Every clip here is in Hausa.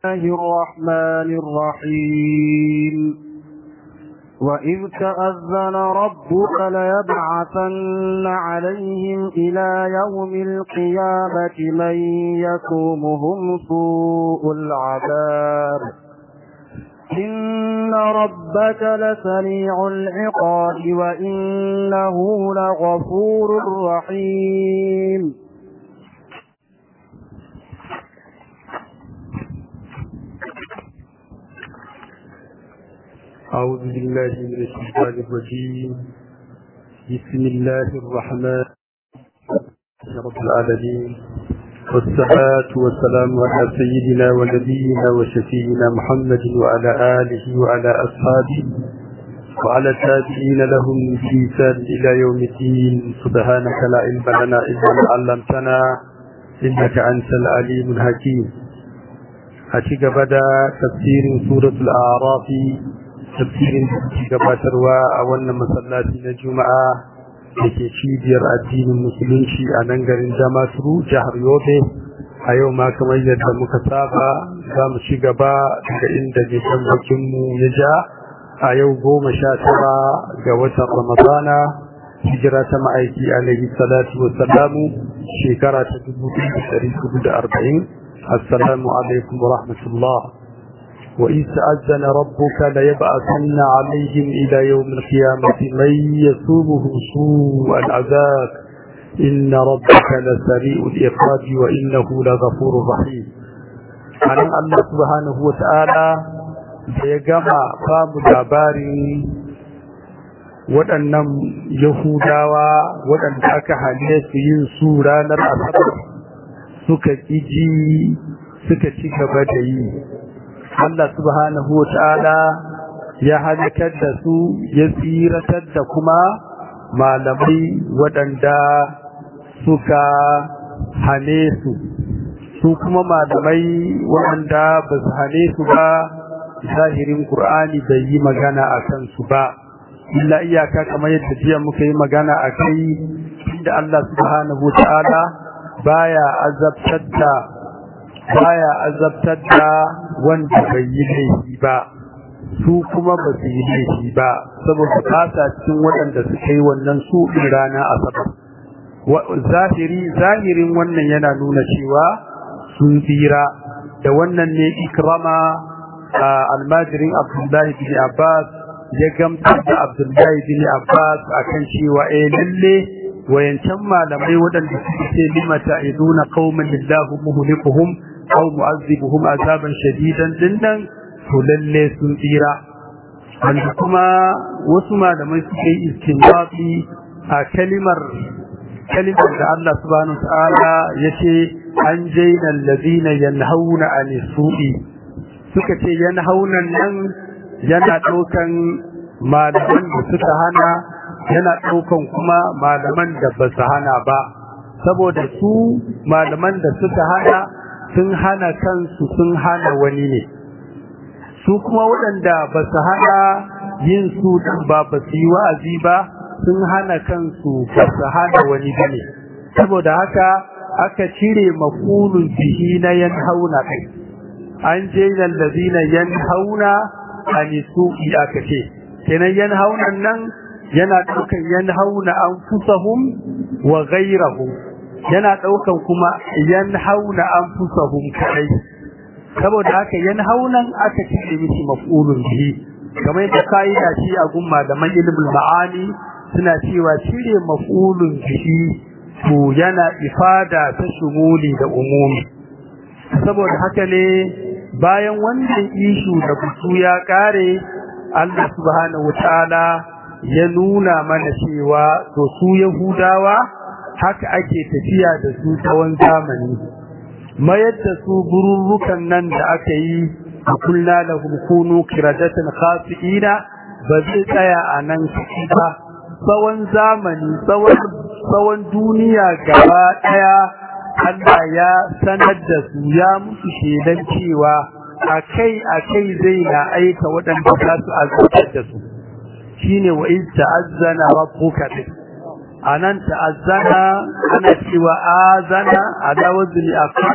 الرحمن الرحيم وإذ تأذن ربك ليبعثن عليهم إلى يوم القيامة من يكومهم سوء العذاب إن ربك لسميع العقاب وإنه لغفور رحيم أعوذ بالله من الشيطان الرجيم بسم الله الرحمن رب العالمين والصلاة والسلام على سيدنا ونبينا وشفينا محمد وعلى آله وعلى أصحابه وعلى التابعين لهم بإحسان إلى يوم الدين سبحانك لا علم لنا إلا ما علمتنا إنك أنت العليم الحكيم أتيك بدا تفسير سورة الأعراف tafsirin da suke gabatarwa a wannan masallaci na juma'a da ke cibiyar addinin musulunci a nan garin damasuru jihar yobe a yau ma kamar yadda muka saba za mu ci gaba daga inda nisan bakinmu ya ja a yau goma sha tara ga watan ramadana hijira ta ma'aiki alaihi salatu wa salamu shekara ta dubu ɗaya da arba'in assalamu alaikum wa rahmatullah وإذ تأذن ربك ليبعثن عليهم إلى يوم القيامة من يسومهم سوء العذاب إن ربك لسريع الإخراج وإنه لغفور رحيم عن الله سبحانه وتعالى سيجمع قام داباري waɗannan Yahudawa waɗanda aka hane su yin su ranar Asabar suka ƙiji suka ci gaba da yi Allah subhanahu wa ta'ala ya halakar da su ya tsiratar da kuma malamai waɗanda suka hane su su kuma malamai waɗanda ba su hane su ba zahirin ƙur'ani bai yi magana a kansu ba illa iyaka kamar yadda jiya muka yi magana a kai inda Allah subhanahu wa ta'ala baya azabtar da baya azabtar da wanda bai yi laifi ba su kuma ba su yi laifi ba saboda kasa cikin waɗanda suka yi wannan su rana asabar zahiri zahirin wannan yana nuna cewa sun tsira da wannan ne ikrama almajirin abdullahi bin abbas ya gamsar da abdullahi bin abbas akan cewa eh lalle wayancan malamai waɗanda suke ce limata iduna qauman lillahu muhlikuhum aw mu'azzibuhum azaban shadidan dinnan to lalle sun tsira wanda kuma wasu malamai suke yi istinbati a kalimar kalimar da Allah subhanahu ta'ala yace an jaina allazina yanhauna an su'i suka ce yanhauna nan yana daukan malaman da suka hana yana daukan kuma malaman da ba su hana ba saboda su malaman da suka hana sun hana kansu sun hana wani ne su kuma waɗanda ba su hana yin su ba ba su yi wa'azi ba sun hana kansu ba su hana wani ba ne saboda haka aka cire mafulun bihi na yan hauna kai an je lallazina yan hauna a nisu'i aka ce kenan yan haunan nan yana ɗaukan yan hauna an fusahum wa gairahum yana ɗaukan kuma yan hauna an fusahum kadai saboda haka yan haunan aka cire mishi maf'ulun bihi kamar yadda kaida shi a gumma da man ilmul ma'ani suna cewa cire maf'ulun bihi to yana ifada ta shumuli da umumi saboda haka ne bayan wannan ishu da butu ya kare Allah subhanahu wataala ya nuna mana cewa to su yahudawa haka ake tafiya da su tsawon zamani mayar da su bururrukan nan da aka yi a kulla da kunu kiradatan khasi'ina ba zai tsaya a nan ba tsawon zamani tsawon duniya gaba ɗaya Allah ya sanar da su ya musu shedan cewa akai akai zai na aika waɗanda za su azabtar da su shine wa in ta'azzana rabbuka anan ta'azzana ana cewa azana ala wazni afala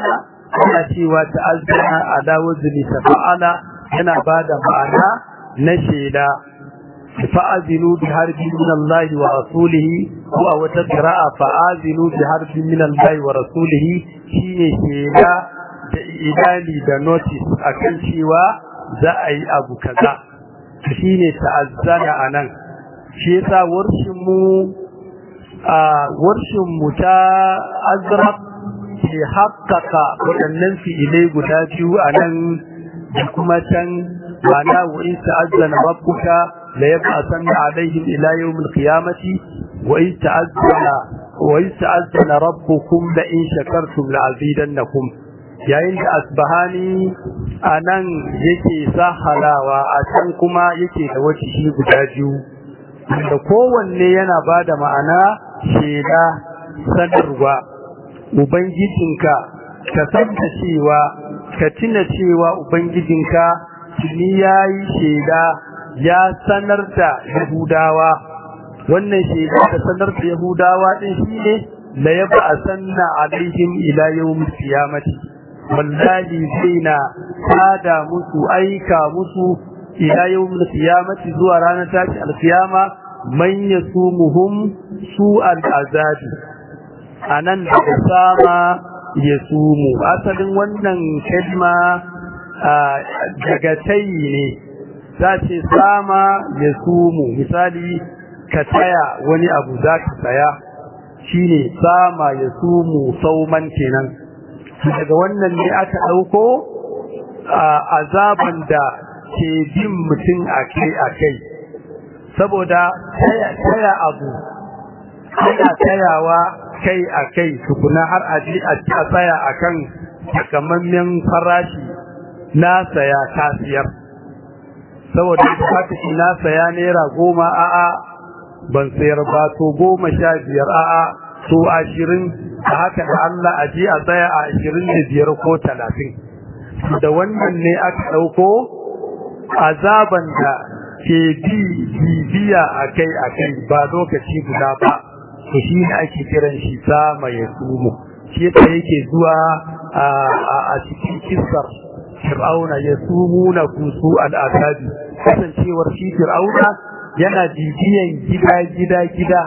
ana cewa ta'azzana ala wazni tafa'ala yana bada ma'ana na shela fa'azinu bi harbin min Allah wa rasulihi ko a wata qira'a fa'azinu bi harbin min Allah wa rasulihi shine shela da idani da notice akan cewa za a yi abu kaza shine ta'azzana anan shi yasa warshin mu a warshin mu ta azraq ke haƙƙaƙa waɗannan fi'ilai guda biyu a nan da kuma can ma'ana wa in ta'azzana rabbuka la yab'athanna alaihim ila yawmil qiyamati wa in ta'azzana wa in ta'azzana rabbukum la in shakartum la azidannakum yayin da asbahani anan yake sahalawa a can kuma yake da wace shi guda biyu da kowanne yana bada ma'ana sheda sanarwa ubangijinka ka san da cewa ka tuna cewa ubangijinka tuni yayi sheda ya sanar da yahudawa wannan sheda da sanar da yahudawa din shine la yab'asanna alaihim ila yawmil qiyamati wallahi zaina tada musu aika musu ila yawmil qiyamati zuwa ranar tashi alqiyama man yasumuhum su'al azabi anan da sama yasumu asalin wannan kalma daga tayi ne za ce sama yasumu misali ka taya wani abu za ka saya shine sama yasumu sauman kenan daga wannan ne aka ɗauko azaban da ke bin mutum akai-akai saboda taya abu ana tayawa kai-akai tukuna har aji a tsaya akan takamammen farashi na saya kasiyar saboda haka shi na saya naira goma a'a ban sayar ba to goma sha biyar a'a to ashirin a haka da Allah a ji a tsaya a ashirin da biyar ko talatin da wannan ne aka ɗauko azaban da ke bi bibiya a kai a kai ba lokaci guda ba to shi ne ake kiran shi sama ya sumo shi yasa yake zuwa a cikin kisar fir'auna ya sumu na kusu al'azabi kasancewar shi fir'auna yana bibiyan gida gida gida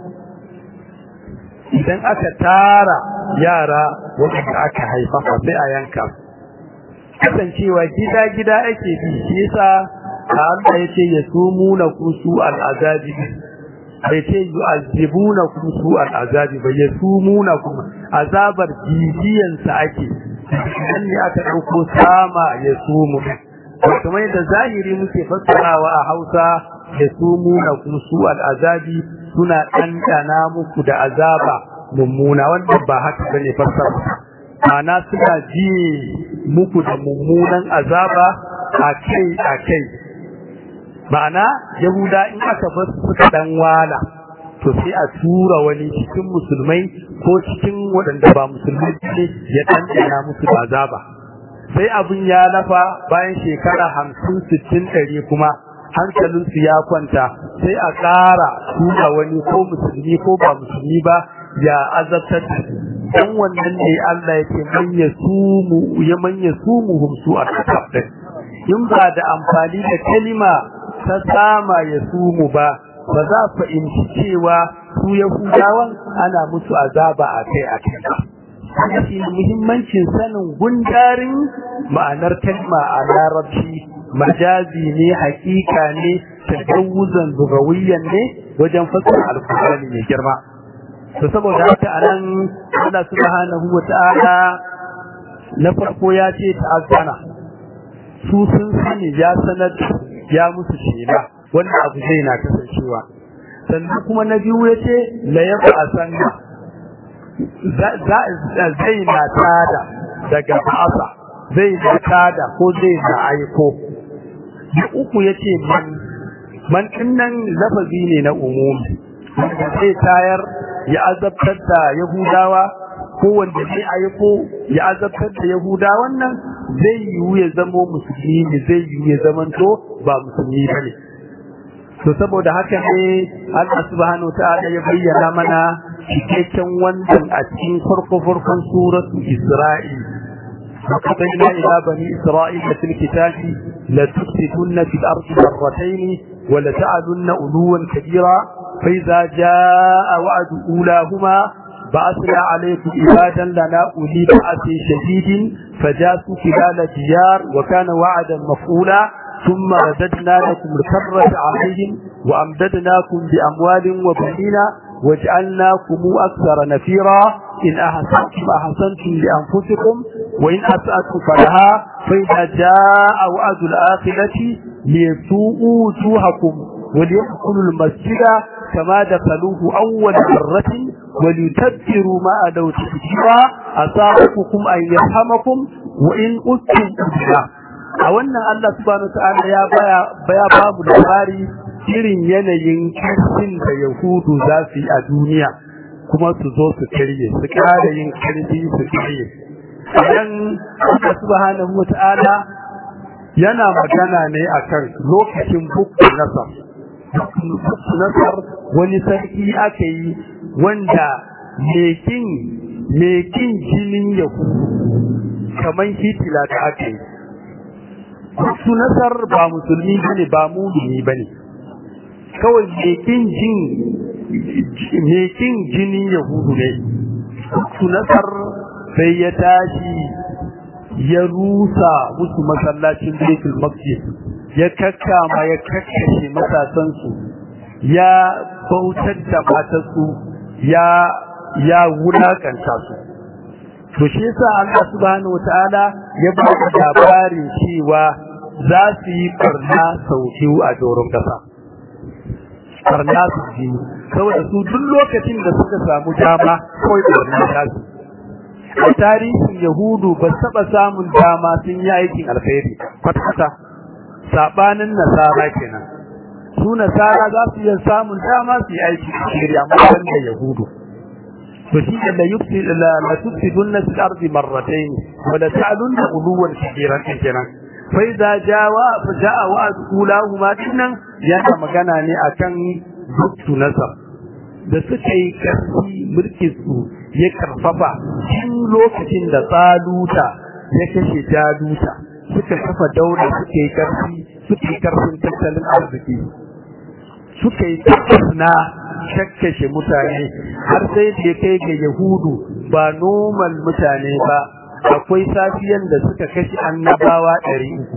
idan aka tara yara waɗanda aka haifa sai a yanka kasancewa gida-gida ake bi shi yasa Allah ya ce ya sumu na kusu al'azabi bai ce yu'azzibu na kusu al'azabi bai ya sumu na kuma azabar bibiyansa ake nan ne aka ɗauko sama ya sumu kamar yadda zahiri muke fassarawa a hausa ya sumu na kusu al'azabi suna ɗanɗana muku da azaba mummuna wanda ba haka bane fassara ana suna ji muku da mummunan azaba a kai a kai ma'ana yahuda in aka bar suka dan wala to sai a tura wani cikin musulmai ko cikin waɗanda ba musulmai ne ya ɗanɗana musu da azaba sai abin ya lafa bayan shekara hamsin sittin ɗari kuma hankalinsu ya kwanta sai a ƙara tura wani ko musulmi ko ba musulmi ba ya azabtar da su dan wannan ne Allah yake man yasumu ya man yasumuhum su al-azab in ba da amfani da kalima ta sama yasumu ba ba za fahimci cewa su yahudawan ana musu azaba akai akai ba shi muhimmancin sanin gundarin ma'anar kalma a larabci majazi ne hakika ne tajawuzan lugawiyyan ne wajen fassara alkur'ani mai girma to saboda haka anan Allah subhanahu wata'ala na farko ya ce ta'azzana su sun sani ya sanar ya musu shela wannan abu zai na kasancewa sannan kuma na biyu ya ce la yabu asanna zai na tada daga ba'asa zai na tada ko zai na aiko da uku ya ce man man nan lafazi ne na umumi wanda zai tayar ya azabtar da Yahudawa ko wanda zai aiko ya azabtar da Yahudawan nan zai yiwu ya zamo musulmi ne zai yiwu ya zamanto ba musulmi bane to saboda haka ne Allah subhanahu ta'ala ya bayyana mana cikakken wannan a cikin farko farkon suratu Isra'il وقضينا إلى بني إسرائيل في الكتاب لتفسدن في الأرض مرتين ولتعلن علوا كبيرا فإذا جاء وعد أولاهما بعثنا عليكم عبادا لنا أولي بأس شديد فجاسوا خلال الديار وكان وعدا مفعولا ثم رددنا لكم الكرة عليهم وأمددناكم بأموال وبنين وجعلناكم أكثر نفيرا إن أحسنتم أحسنتم لأنفسكم وإن أسأتم فلها فإذا جاء وعد الآخرة ليسوءوا وجوهكم وليدخلوا المسجد كما دخلوه أول مرة وليتبروا ما أدوا تكتيرا أصابكم أن يرحمكم وإن أستم أجلا a wannan Allah subhanahu ta'ala ya baya baya ba mu labari irin yanayin kirkin da Yahudu za su yi a duniya kuma su zo su karye su kara yin karfi su karye idan Allah subhanahu ta'ala yana magana ne akan lokacin bukku nasar bukku nasar wani sarki aka yi wanda mekin mekin jinin Yahudu kamar hitila da aka yi su nasar ba musulmi bane ba mumini bane kawai mekin jin mekin jinin yahudu ne su nasar sai ya tashi ya rusa musu masallacin Baitul Maqdis ya kakkama ya kakkashe matasansu ya bautar da matarsu ya ya wulakanta su to shi yasa Allah subhanahu wataala ya ba da labarin cewa za su yi barna sau biyu a doron kasa barna su biyu saboda su duk lokacin da suka samu dama kawai barna ta su a tarihin yahudu ba taɓa samun dama sun yi aikin alkhairi kwata-kwata saɓanin nasara kenan su nasara za su iya samun dama su yi aikin alkhairi amma ban da yahudu to shi da la yufsi la la tufsidunna fil ardi marratayn wa la ta'lunna uluwan kabiran kenan fa idza jawa fa jaa wa'd ulahuma dinnan yana magana ne akan duktu nasab da suka yi karfi mulkin su ya karfafa tun lokacin da tsaluta ya kashe jaluta suka kafa daula suka yi karfi suka yi karfin tattalin arziki suka yi na shakkashe mutane har sai da ya kai ga yahudu ba normal mutane ba akwai safiyan da suka kashe annabawa ɗari uku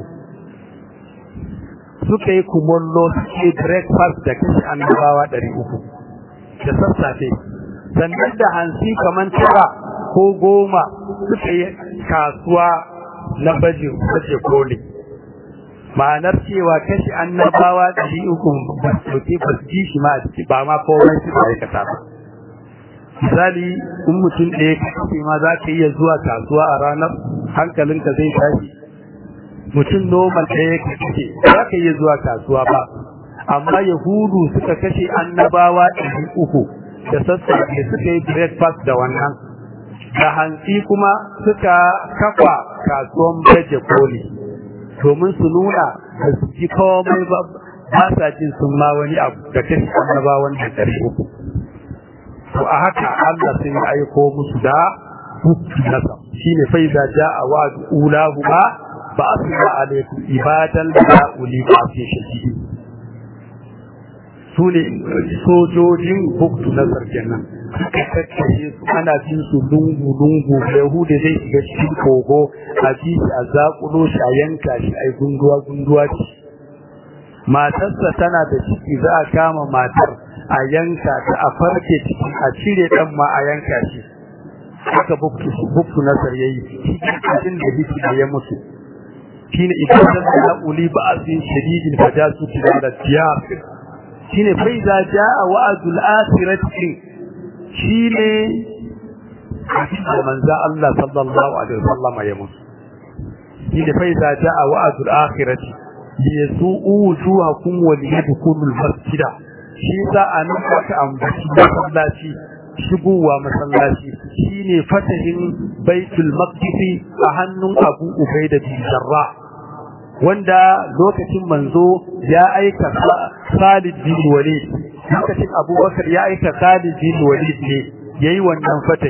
suka yi kumullo suke breakfast da kashe annabawa ɗari uku da sassafe sannan da hansi kamar tara ko goma suka yi kasuwa na baje baje koli ma'anar cewa kashi annabawa ɗari uku ba su ba su ji shi ma a ciki ba ma komai su aikata ba misali in mutum ɗaya kashe ma za ka iya zuwa kasuwa a ranar hankalinka zai tashi mutum normal ɗaya ka kashe za ka iya zuwa kasuwa ba amma yahudu suka kashe annabawa ɗari uku da sassafe suka yi breakfast da wannan da hantsi kuma suka kafa kasuwan baje koli domin su nuna da su ji komai ba ba sa jin sun ma wani abu da kashe annabawan da ɗari uku to a haka Allah sai ya aiko musu da hukki nasa shine fa iza jaa wa'du ulahuma ba asma alaikum ibadan la uli ba fi shadidi sune sojojin hukku nasar kenan suka tattace su ana jin su lungu lungu yahuda zai shiga cikin kogo a ji shi a zakulo shi a yanka shi a gunduwa gunduwa ce matarsa tana da ciki za a kama matar a yanka ta a farke ciki a cire dan ma a yanka shi haka buktu nasar yayi cikin da biki da ya mutu shine idan da uli ba'sin shadidin fajasu da tiyar shine fa iza jaa wa'dul akhirati shine da manzo Allah sallallahu alaihi wasallam ya mutu shine fa iza jaa wa'dul akhirati yasu'u wujuhakum wa yadkhulul masjida shi za a nan aka ambaci masallaci shigowa masallaci shine fatahin baitul maqdis a hannun Abu Ubaida bin Jarrah wanda lokacin manzo ya aika Khalid bin Walid lokacin Abubakar ya aika Khalid bin Walid ne yayi wannan fatahi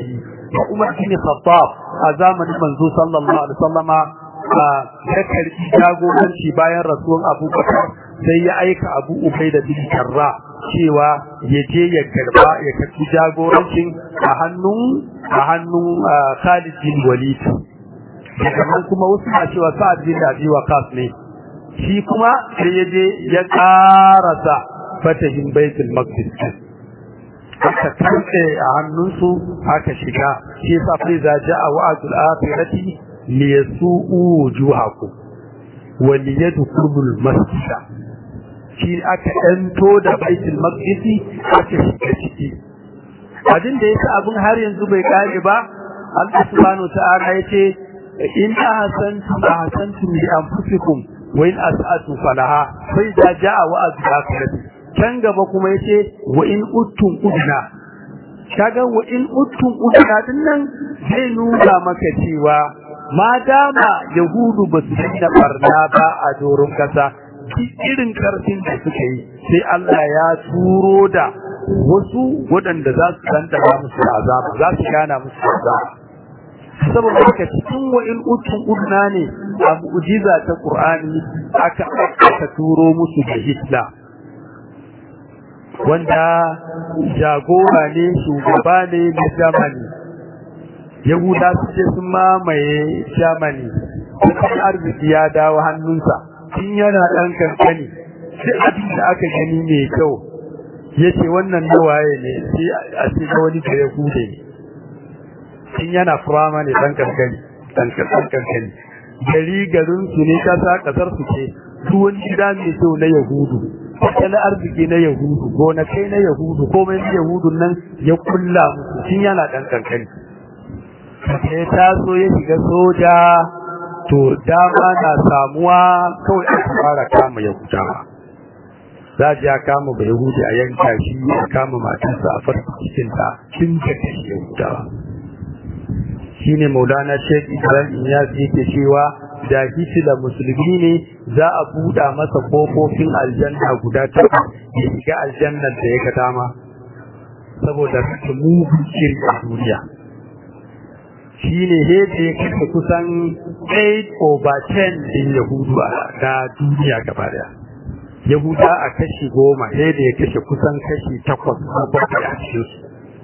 da Umar bin Khattab a zamanin manzo sallallahu alaihi wasallama ya karbi jagoranci bayan rasuwan Abu Bakar sai ya aika Abu Ubaida bin Jarrah cewa ya je ya karba ya karbi jagorancin a hannun a hannun Khalid bin Walid daga nan kuma wasu na cewa Sa'ad bin Abi Waqqas ne shi kuma sai ya je ya karasa fatahin Baitul Maqdis aka karɓe a hannunsu aka shiga shi yasa fa za ja'a wa'dul akhirati li yasu'u wujuhakum wa li yadkhulul masjida shi aka ɗanto da baitul maqdisi aka shiga ciki abin da yasa abin har yanzu bai kare ba Allah subhanahu ta'ala yace in ahsantum ahsantum li anfusikum wa in as'atu falaha fa idza ja'a wa'dul akhirati can gaba kuma yace wa in uttum udna kaga wa in uttum udna din nan zai nuna maka cewa ma dama yahudu ba su da barna ba a doron kasa irin karfin da suka yi sai Allah ya turo da wasu waɗanda za su dandana musu azaba za su gana musu azaba saboda haka cikin wa in uttum udna ne a mu'jiza ta Qur'ani aka aka turo musu da Hitler wanda jagora ne shugaba ne na Germany Yahuda su ce sun mamaye Germany kuma arziki ya dawo hannunsa tun yana ɗan kankani sai abin da aka gani mai kyau ya ce wannan na waye ne sai a ce ga wani da Yahude ne tun yana furama ne ɗan kankani ɗan kankani gari garin su ne kasa kasar su ce duk wani gida mai kyau na Yahudu tattalin arziki na yahudu gonakai na yahudu komai na yahudun nan ya kulla musu tun yana dan kankani sai taso ya shiga soja to dama na samuwa kawai aka fara kama yahudawa za a kama ba yahudi a yanka shi a kama matarsa a farko cikin ta tun da kashe yahudawa shine maulana sheikh ibrahim iyas yake cewa da da musulmi ne za a buɗa masa kofofin aljanna guda takwas ya shiga aljannar da ya ga dama saboda su mugun shiri a duniya shi ne hede ya kashe kusan 8 over 10 din yahudu na duniya gaba daya yahuda a kashi goma hede ya kashe kusan kashi takwas ko bakwai a cikinsu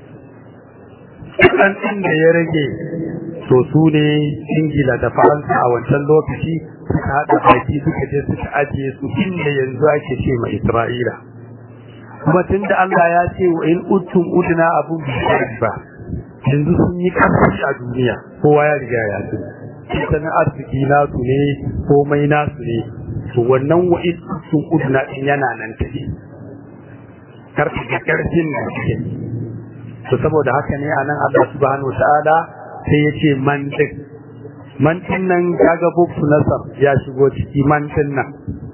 ɗan ɗin da ya rage to su ne ingila da faransa a wancan lokaci suka haɗa baki suka je suka ajiye su inda yanzu ake ce ma isra'ila kuma tun da allah ya ce wa in uttum udna abun bi ba yanzu sun yi ƙarfi a duniya kowa ya riga ya sani tattalin arziki nasu ne komai nasu ne to wannan wa in uttum udna din yana nan tafi karfi da karfin da suke to saboda haka ne anan Allah subhanahu wataala sai ya ce man din man din nan kaga buksu nasar ya shigo ciki man din nan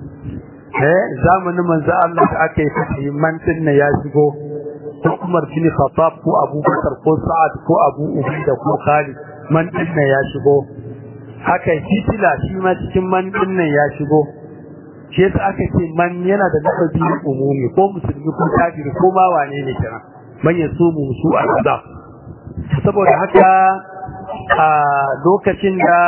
eh zamanin manzo Allah da aka yi fasi man din nan ya shigo ko Umar bin Khattab ko Abu Bakar ko Sa'ad ko Abu Ubaida ko Khalid man din nan ya shigo haka Hitler shi ma cikin man din nan ya shigo shi yasa aka ce man yana da lafazi umumi ko musulmi ko kafiri ko ma wane ne kenan man yasumu su al-azab saboda haka a lokacin da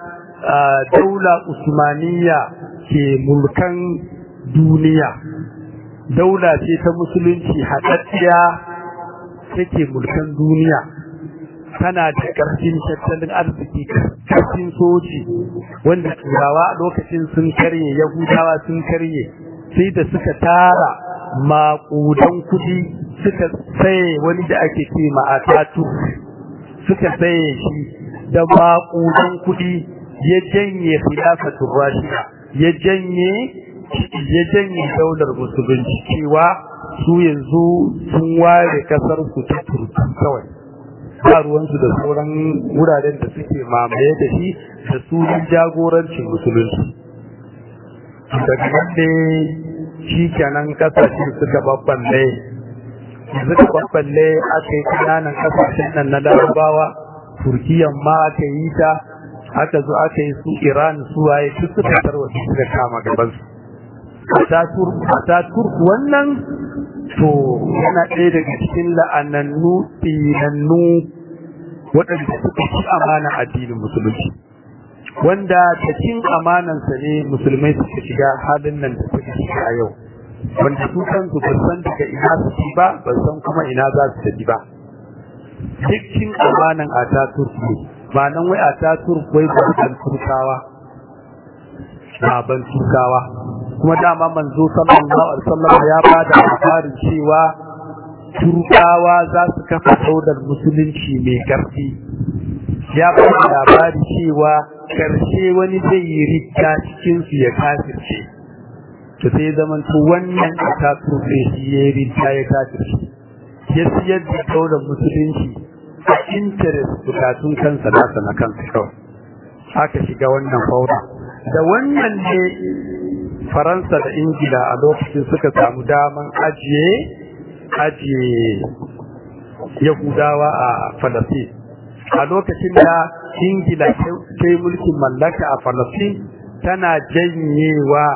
daula usmaniya ke mulkan duniya daula ce ta musulunci haɗaɗɗiya take mulkan duniya tana da ƙarfin tattalin arziki ƙarfin soji wanda turawa lokacin sun karye yahudawa sun karye sai da suka tara maƙudan kuɗi suka saye wani da ake ce ma'atatu suka saye shi da maƙudan kuɗi ya janye khilafatul rashida ya janye ya janye daular musulunci cewa su yanzu sun ware kasar su ta turki kawai ba ruwansu da sauran wuraren da suke mamaye da shi da sunan jagorancin musulunci daga nan ne shi kenan kasashe suka babballe suka babballe aka yi kananan kasashen nan na larabawa turkiyan ma aka yi ta aka zo aka yi su iran su waye duk suka tarwata suka kama gabansu a ta turku wannan to yana ɗaya daga cikin la'anannu tsinannu waɗanda suka ci amana addinin musulunci wanda ta cin amanansa ne musulmai suka shiga halin nan da suka shiga a yau wanda su kansu ba san daga ina su ci ba ba san kuma ina za su tafi ba duk cin amanan a ta turku ba nan wai a ta turku wai ba ban turkawa ba ban turkawa kuma dama manzo sallallahu alaihi wasallam ya bada labarin cewa turkawa za su kafa daudar musulunci mai karfi ya bada labari cewa karshe wani zai yi rikka cikin su ya kafirce to sai zaman to wannan ta turbe shi ya rikka ya kafirce ya siyar da daular musulunci a interest bukatun kansa nasa na kansa kawai aka shiga wannan fauda da wannan ne faransa da ingila a lokacin suka samu daman ajiye ajiye yahudawa a falasin a lokacin da ingila ta yi mulkin mallaka a falasin tana janyewa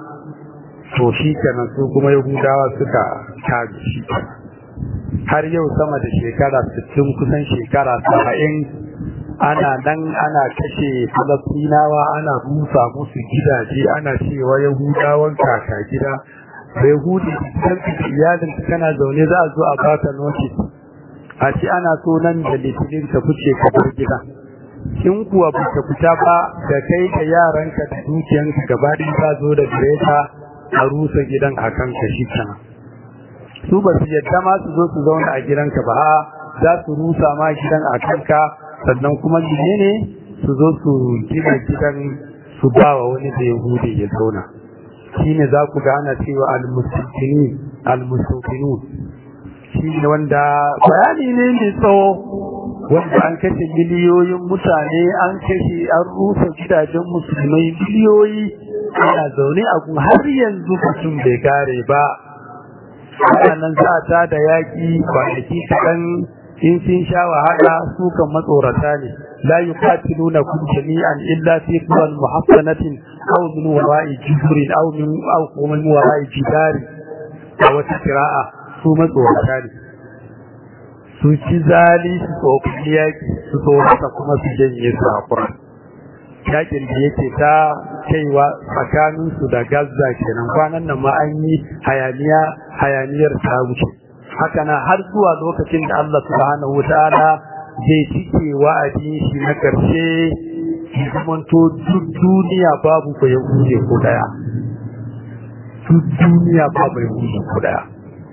to shi kenan su kuma yahudawa suka kare shi har yau sama da shekara 60 kusan shekara 70 ana nan ana kashe falastinawa ana rusa musu gidaje ana cewa yahudawan kaka gida yahudi kan iyalin kana zaune za a zo a baka notice a ce ana so nan da litinin ka fice ka bar gida in kuwa ba ka fita ba da kai da yaranka da dukiyanka gaba ɗaya za zo da direta a rusa gidan a kanka shi kenan su ba su yadda ma su zo su zauna a gidanka ba za su rusa ma gidan a kanka sannan kuma ne su zo su gina gidan su ba wa wani da yahudi ya zauna shine za ku ga ana cewa al-mustaqini al-mustaqinu shine wanda bayani ne mai tsawo wanda an kashe miliyoyin mutane an kashe an rusa gidajen musulmai miliyoyi ana zaune a kun har yanzu mutum bai kare ba nan za ta da yaƙi kwanaki kaɗan in sun sha wahala su kan matsorata ne la yuqatiluna kum jami'an illa fi quran muhassanatin aw min wara'i jibrin aw min aw min wara'i jidari a wata qira'a su matsorata ne su ci zali su tsofi yaki su tsorata kuma su janye su a quran yakin da yake ta kaiwa tsakanin su da Gaza kenan kwanan nan ma an yi hayaniya hayaniyar ta wuce haka na har zuwa lokacin da Allah subhanahu wataala zai cike wa'adin shi na karshe zamanto duk duniya babu ba yahudi ko daya duk duniya babu yahudi ko daya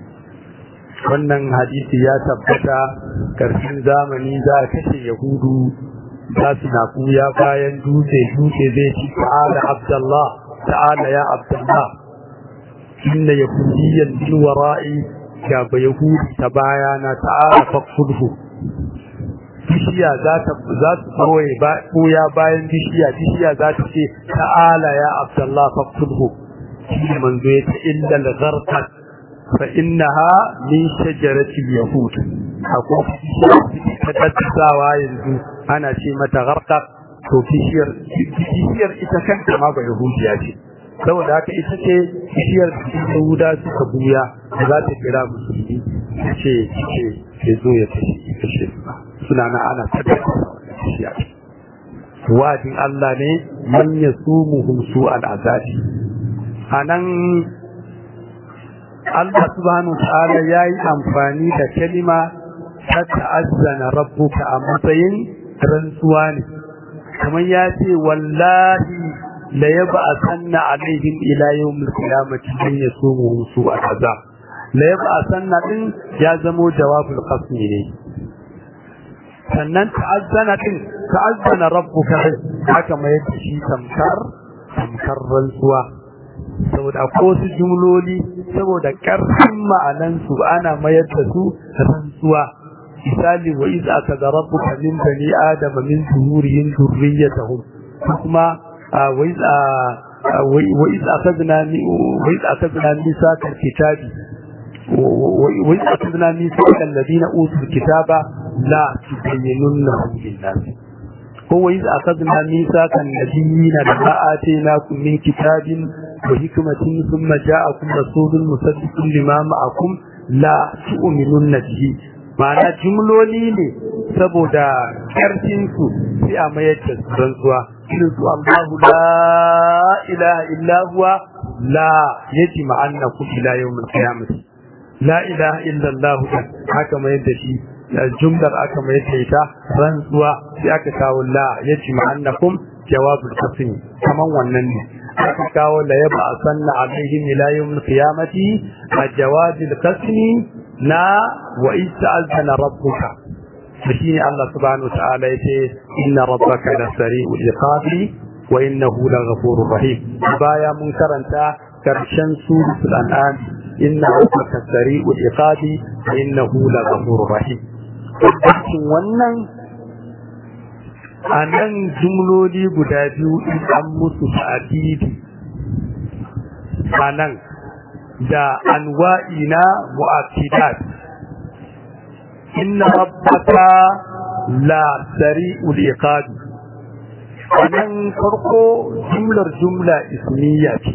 wannan hadisi ya tabbata karshen zamani za a kashe yahudu za su na kuya bayan dutse dutse zai ci ta'ala abdallah ta'ala ya abdallah inna yahudiyyan min wara'i ga ba yahudi ta baya na ta'ala faqfudhu bishiya za ta za su koye ba koya bayan bishiya bishiya za ta ce ta'ala ya abdallah faqfudhu shi manzo ya ta illa al-gharqat fa innaha min shajarati yahud akwai ta tattawa yanzu ana ce mata gharqat to bishiyar bishiyar ita kanta ma ba yahudiya ce saboda haka ita ce bishiyar yahuda suka buya da za ta kira musulmi ta ce ce ke zo ya kashe kashe ba suna na ana tattauna bishiya wajin Allah ne man yasumuhum su al-azabi anan Allah subhanahu wa ta'ala yayi amfani da kalima ta ta'azzana rabbuka a matsayin rantsuwa ne kamar ya ce wallahi la yab'athanna alaihim ila yawmil qiyamati man yasumuhum su'al azab la yab'athanna din ya zamo jawabul qasmi ne sannan ta'azzana din ta'azzana rabbuka haka mai shi tamkar tamkar rantsuwa saboda ko su jumloli saboda karfin ma'anansu ana mayar da su rantsuwa misali wa iz akaza rabbuka min bani adama min zuhurihim dhurriyyatahum kuma wa iz wa iz akadna wa iz akadna misaka kitabi wa iz akadna misaka alladhina utul kitaba la tubayyinunnahu lin-nas هو إذ أخذنا ميثاق النبيين لما آتيناكم من كتاب وحكمة ثم جاءكم رسول مصدق لما معكم لا تؤمنون به ma'ana jumloli ne saboda karfin su sai a mayar da su rantsuwa irin su Allahu la ilaha illa huwa la yaji ma'annakum ila yawmil qiyamah la ilaha illa Allah haka mayar da shi jumlar aka mayar da ita rantsuwa sai aka kawo la yaji ma'annakum jawabul qasmi kaman wannan ne aka kawo la yaba sanna alaihim ila yawmil qiyamati a jawabil qasmi na wa ista'altana rabbuka shine Allah subhanahu wa ta'ala yace inna rabbaka la sari'ul iqabi wa innahu la ghafurur rahim baya mun karanta karshen suratul an'am inna rabbaka sari'ul iqabi wa innahu la ghafurur rahim wannan a nan jumloli guda biyu in an musu ta'adidi a nan da anwa'i na mu'akidat inna rabbaka la sari'ul iqabi wannan farko jumlar jumla ismiya ce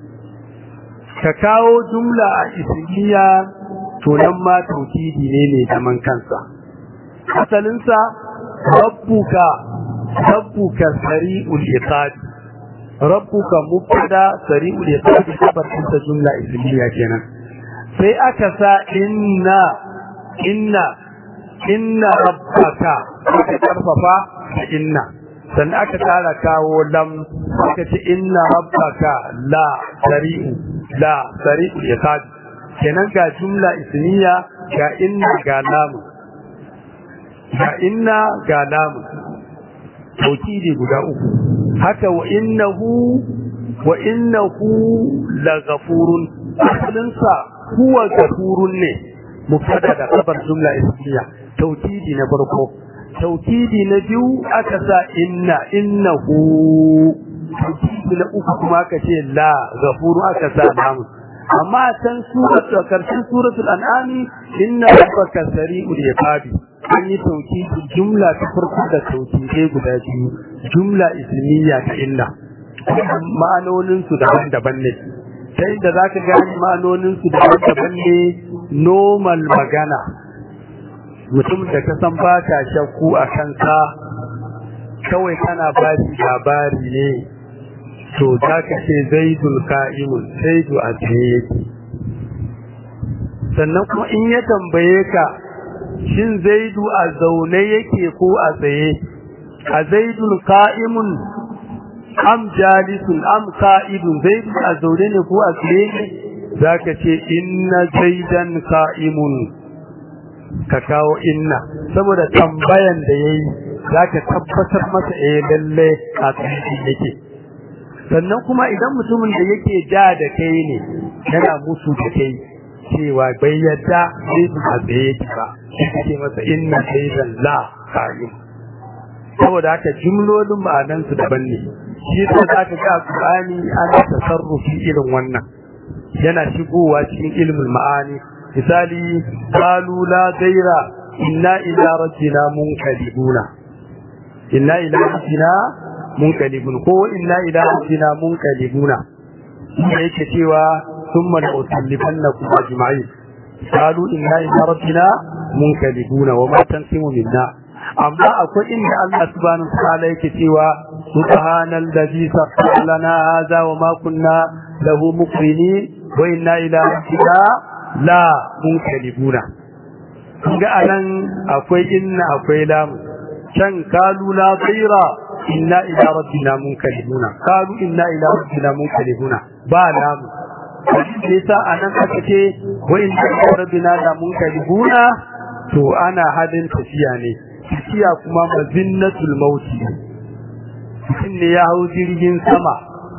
ka kawo jumla a ismiya to nan ma tauhidi ne ne zaman kansa asalinsa rabbuka rabbuka sari'ul iqab rabbuka mubtada sari'ul iqab kabar ta jumla ismiya kenan sai aka sa inna inna inna rabbaka aka karfafa da inna sannan aka tsara kawo lam aka ce inna rabbaka la sari'u la sari'ul iqab kenan ga jumla ismiya ga inna ga lamu ga inna ga lamu tauhidi guda uku haka wa innahu wa innahu la ghafurun asalinsa huwa ghafurun ne mubtada da khabar jumla ismiya tauhidi na farko tauhidi na biyu aka sa inna innahu tauhidi na uku kuma aka ce la ghafuru aka sa lamu amma can suratul karshen suratul an'ami inna rabbaka sari'ul iqabi an yi tauhidi jumla ta farko da tauhidai guda biyu jumla ismiya ta inna ma'anonin su daban-daban ne ta inda zaka gani ma'anonin su daban-daban ne normal magana mutum da ka san ba ka shakku a kansa kawai kana ba shi labari ne to za ka ce zaidul ka'imun zaidu a tsaye yake sannan kuma in ya tambaye ka shin zaidu a zaune yake ko a tsaye a zaidul ka'imun am jalisun am ka'idun zaidu a zaune ne ko a tsaye ne za ka ce inna zaidan ka'imun ka kawo inna saboda tambayan da ya yi za ka tabbatar masa eh lalle a tsaye yake sannan kuma idan mutumin da yake ja da kai ne yana musu da kai cewa bai yadda zai su a tsaye ba shi ce masa inna zaidan la qaim saboda haka jumlolin ma'anan su daban ne shi yasa zaka ga Qur'ani ana tasarrufi irin wannan yana shigowa cikin ilmul ma'ani misali qalu la ghaira inna ila rabbina munqalibuna inna ila rabbina munqalibun ko inna ila rabbina munqalibuna yake cewa thumma la'usallifannakum ajma'in qalu inna ila rabbina munqalibuna wa ma tansimu minna amma akwai inda Allah subhanahu wa ta'ala yake cewa subhanallazi sakhkhara lana hadha wa ma kunna lahu muqrinin wa inna ila rabbina la munkalibuna ga anan akwai inna akwai lam can kalu la ghaira inna ila rabbina munkalibuna kalu inna ila rabbina munkalibuna ba lam yasa anan aka ce wa inna ila rabbina la munkalibuna to ana hadin tafiya ne tafiya kuma mazinnatul mauti mutum ne ya hau jirgin sama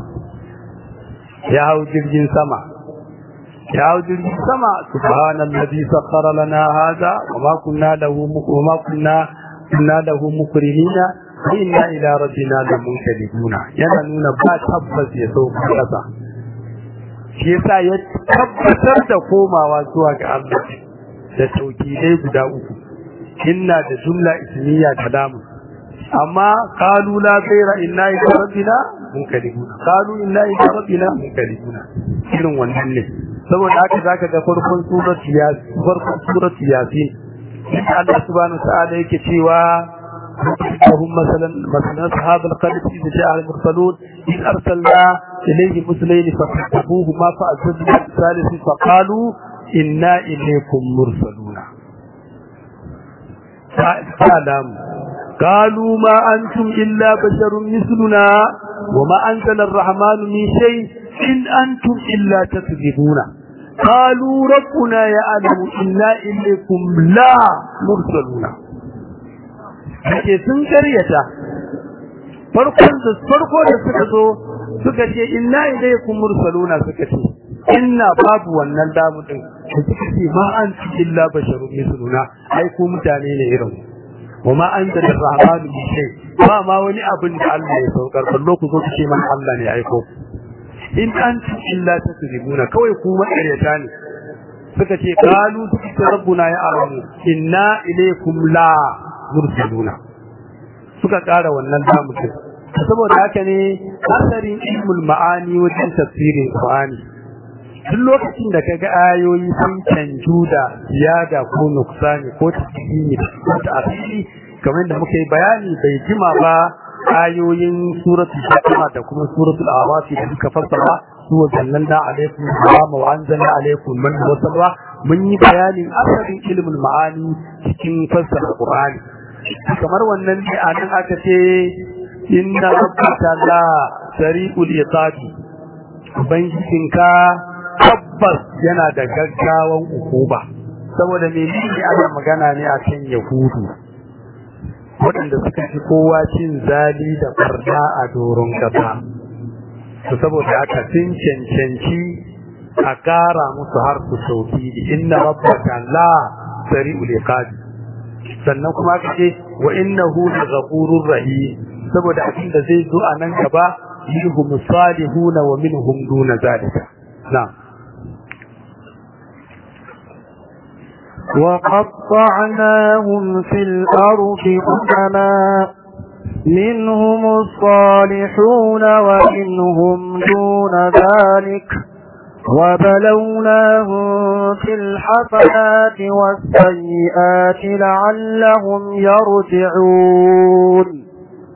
ya hau jirgin sama ya hau jirgin sama subhanallazi sakhkhara lana hadha wama kunna lahu wama kunna kunna lahu mukrinina wa inna ila rabbina lamunqalibuna yana nuna ba tabbas ya sauka kasa shi yasa ya tabbatar da komawa zuwa ga Allah da tauhidai guda uku inna da jumla ismiya da lamu amma qalu la khayra inna ila rabbina munqalibuna qalu inna ila rabbina munqalibuna irin wannan ne saboda haka zaka ga farkon suratu yasin farkon suratu yasin inda Allah subhanahu wa ta'ala yake cewa وهم مثلا مثلا اصحاب القريه اذ جاء المرسلون اذ ارسلنا اليهم مثلين فكذبوهما فازدنا الثالث فقالوا انا اليكم مرسلون فاعلم قالوا ما انتم الا بشر مثلنا وما انزل الرحمن من شيء ان انتم الا تكذبون قالوا ربنا يعلم انا اليكم لا مرسلون ake sun karyata farkon da farko da suka zo suka ce inna ilaykum mursaluna suka ce inna babu wannan damu din da suka ce ma an illa basharun misluna ai ku mutane ne irin wa ma anta rahmanu bi shay ba ma wani abin da Allah ya saukar ballo ku zo ku ce man Allah ne aiko in antum illa tasribuna kawai ku makaryata ne suka ce qalu suka rabbuna ya alamu inna ilaykum la mursaluna suka ƙara wannan damukin saboda haka ne asarin ilmul ma'ani wajen tafsirin Qur'ani duk lokacin da kaga ayoyi sun canju da ziyada ko nuksani ko tasiri ko ta'asiri kamar da muka yi bayani bai jima ba ayoyin suratul Fatima da kuma suratul Araf da suka fassara su sallallahu alaikum wa anzalna alaikum man wasalwa mun yi bayanin asarin ilmul ma'ani cikin fassara Qur'ani kamar wannan ne a nan aka ce inna rabbaka la sari'ul iqabi ubangijinka tabbas yana da gaggawan ukuba saboda me ne ana magana ne a kan yahudu waɗanda suka fi kowa cin zali da farda a doron kasa to saboda haka sun cancanci a ƙara musu har su sauki inna rabbaka la sari'ul iqabi sannan kuma aka ce wa innahu laghafurur rahim saboda abin da zai zo a nan gaba minhum salihun wa minhum duna zalika na'am وقطعناهم في الأرض أمما منهم الصالحون ومنهم دون ذلك وبلوناهم في الحسنات والسيئات لعلهم يرجعون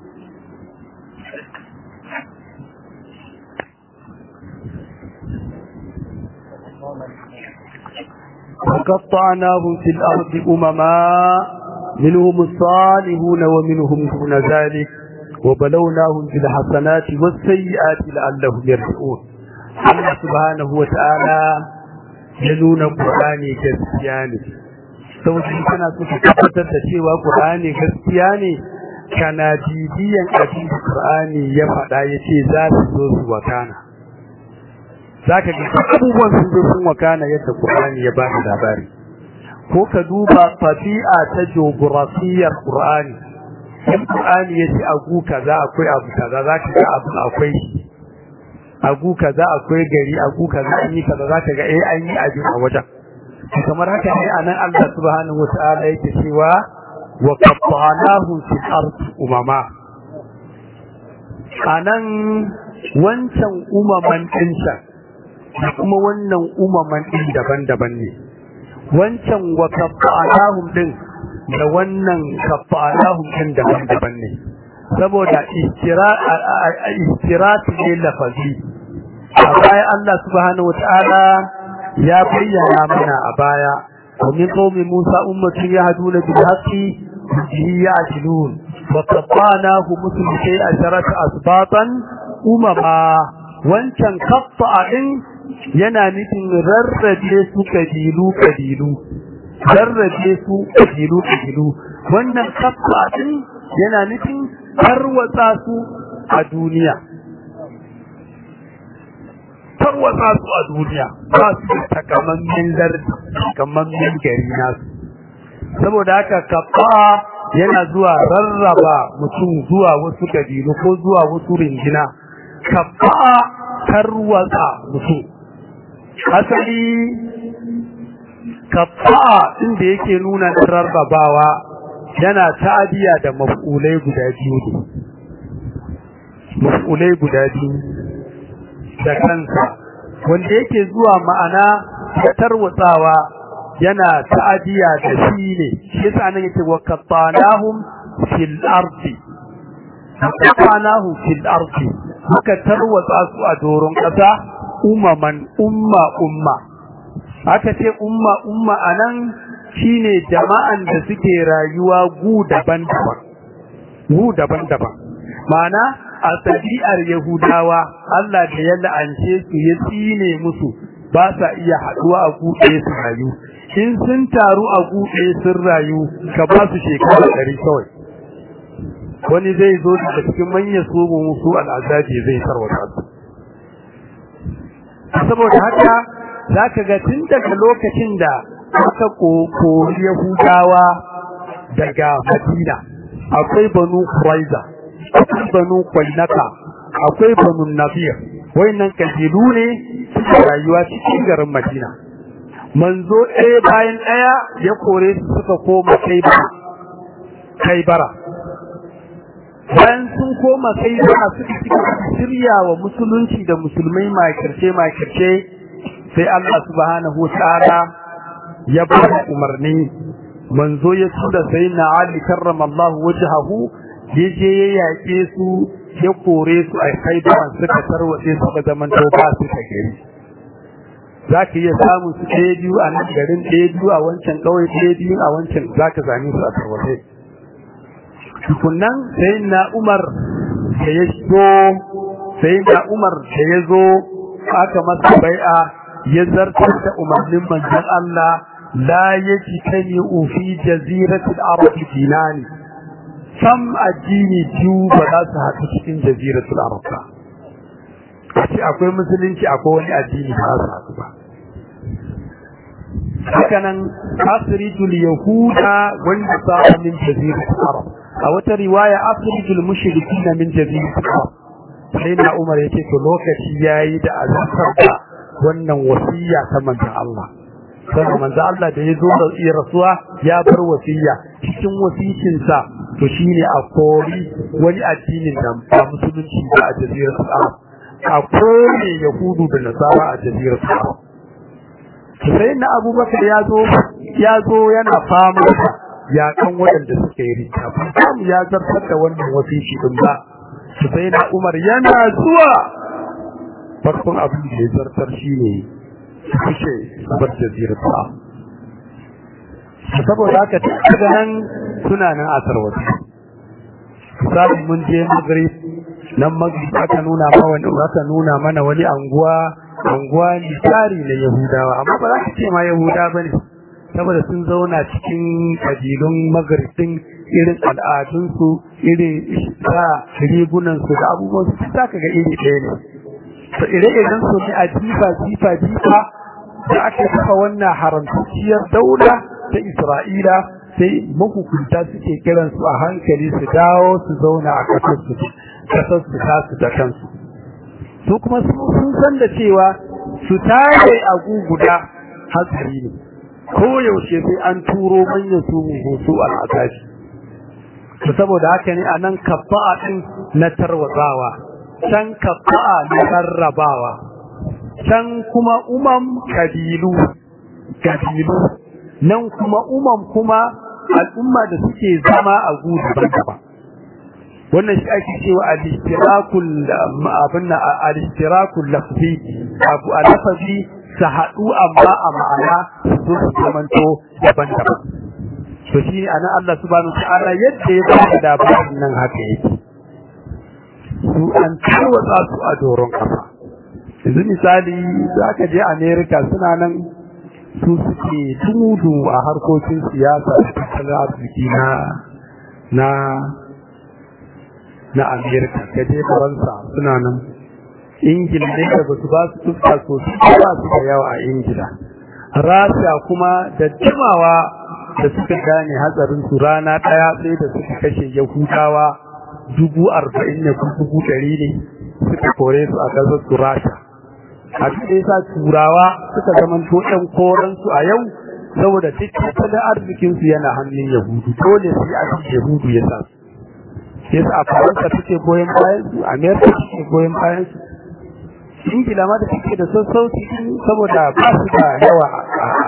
وقطعناهم في الأرض أمما منهم الصالحون ومنهم دون ذلك وبلوناهم في الحسنات والسيئات لعلهم يرجعون Allah subhanahu wa ta'ala ya nuna Qur'ani gaskiya ne saboda in kana so ka tabbatar da cewa Qur'ani gaskiya ne kana bibiyan abin da Qur'ani ya faɗa yace za su zo su wakana zaka ga abubuwan sun zo sun wakana yadda Qur'ani ya ba labari ko ka duba tabi'a ta geografiyar Qur'ani in Qur'ani yace agu kaza akwai abu kaza zaka ga abu akwai agu kaza akwai gari agu kaza an yi kaza zaka ga eh an yi abin a wajen kamar haka ne anan Allah subhanahu wataala yake cewa wa qatta'nahu fil ardi umama anan wancan umaman din da kuma wannan umaman din daban-daban ne wancan wa qatta'nahum din da wannan qatta'nahum din daban-daban ne saboda istirati ne lafazi a baya Allah subhanahu wataala ya bayyana mana a baya ومن قوم موسى أمة يهدون بالحق به يعدلون وقطعناه مثل شيء عشرة أسباطا أمما وانشان قطع yana nufin rarrabe su kabilu kabilu rarrabe su kabilu kabilu wannan kafa din yana nufin tarwatsa su a duniya tarwatsa su a duniya ba su da takamammen lardi takamammen gari nasu saboda haka kafa yana zuwa rarraba mutum zuwa wasu kabilu ko zuwa wasu ringina kafa tarwatsa mutum asali kafa inda yake nuna na rarrabawa yana ta'adiya da maf'ulai guda biyu ne maf'ulai guda biyu da kansa wanda yake zuwa ma'ana ta tarwatsawa yana ta'adiya da shi ne shi yasa nan yake wa qattanahum fil ardi qattanahum fil ardi muka tarwatsa su a doron kasa umaman umma umma aka ce umma umma anan shine jama'an da suke rayuwa gu daban-daban gu daban-daban ma'ana a tabi'ar yahudawa Allah da ya la'ance su ya tsine musu ba sa iya haduwa a gu ɗaya su rayu in sun taru a gu ɗaya sun rayu ka ba su shekara ɗari kawai wani zai zo daga cikin manyan su musu al'azabi zai tarwata su saboda haka za ka ga tun daga lokacin da aka kori Yahudawa daga Madina akwai banu Quraiza akwai banu Qainaka akwai banu Nadir wayannan kabilu ne suke rayuwa cikin garin Madina manzo ɗaya bayan ɗaya ya kore su suka koma Kaibara Kaibara bayan sun koma Kaibara suka cika shirya wa musulunci da musulmai makirce makirce sai Allah subhanahu wa ta'ala ya ba umarni manzo ya tura sai na Ali karramallahu wajhahu yaje ya yake su ya kore su a Khaibar suka tarwace suka zaman toba suka gari zaka iya samu su ɗaya biyu a nan garin ɗaya biyu a wancan ƙauye ɗaya biyu a wancan zaka same su a tarwace tukunnan sai na Umar da ya zo sai na Umar da ya zo aka masa bai'a ya zartar da umarnin manzon Allah la yajtani fi jaziratil arab dinani sam addini biyu ba za su haɗu cikin jaziratul arab ba ce akwai musulunci akwai wani addini ba za su haɗu ba hakanan asridul yahuda wanda sa min jaziratul arab a wata riwaya asridul mushrikin min jaziratul arab sai na umar yace to lokaci yayi da azabtar da wannan wasiya ta manzon Allah sai manzo Allah da yazo da iya rasuwa ya bar wasiya cikin wasicin sa to shine a kori wani addinin da ba musulunci ba a jaziratul arab a kore yahudu da nasara a jaziratul arab sai na abubakar ya zo ya zo yana fama ya kan waɗanda suka yi rita ba ya zartar da wannan wasici din ba sai na umar yana zuwa farkon abin da ya zartar shine kushe bar jazirar ta saboda haka daga nan suna nan a tarwata misali mun je magrib nan magrib aka nuna ma wani aka nuna mana wani anguwa anguwa ne tsari na yahudawa amma ba za ka ce ma yahuda bane saboda sun zauna cikin kabilun magrib din irin al'adunsu irin sa rigunansu da abubuwan su za ka ga iri ɗaya ne to ire-iren su ne a jifa jifa jifa da aka kafa wannan haramtacciyar daula ta Isra'ila sai mahukunta suke kiran su a hankali su dawo su zauna a kasar su kasar su tasu da kansu su kuma sun san da cewa su tare a guguda hatsari ne ko yaushe sai an turo manyan su hoto al'adashi to saboda haka ne a nan kafa'a din na tarwatsawa can kafa'a na rarrabawa can kuma umam kabilu kabilu nan kuma umam kuma al'umma da suke zama a gudu daban wannan shi ake cewa al-istirakul abin al-istirakul lafzi abu al-lafazi su haɗu amma a ma'ana su su zamanto daban-daban to shi anan Allah subhanahu wa ta'ala yadda ya ba da labarin nan haka yake su an tarwatsa su a doron kafa yanzu misali za ka je america suna nan su suke tumudu a harkokin siyasa da tattalin arziki na na na america ka je faransa suna nan ingila ne da ba su ba su fuska sosai ba su da yawa a ingila rasha kuma da jimawa da suka gane hatsarin su rana ɗaya sai da suka kashe yahudawa dubu arba'in ne ko dubu ɗari ne suka kore su a ƙasar su rasha a cikin sa turawa suka zama to ɗan koransu a yau saboda duk tattalin arzikinsu yana hannun yahudu dole su yi abin yahudu ya sa su yasa a faransa take goyon bayan su amerika take goyon bayan su ingila ma da take da sassauci saboda ba su da yawa a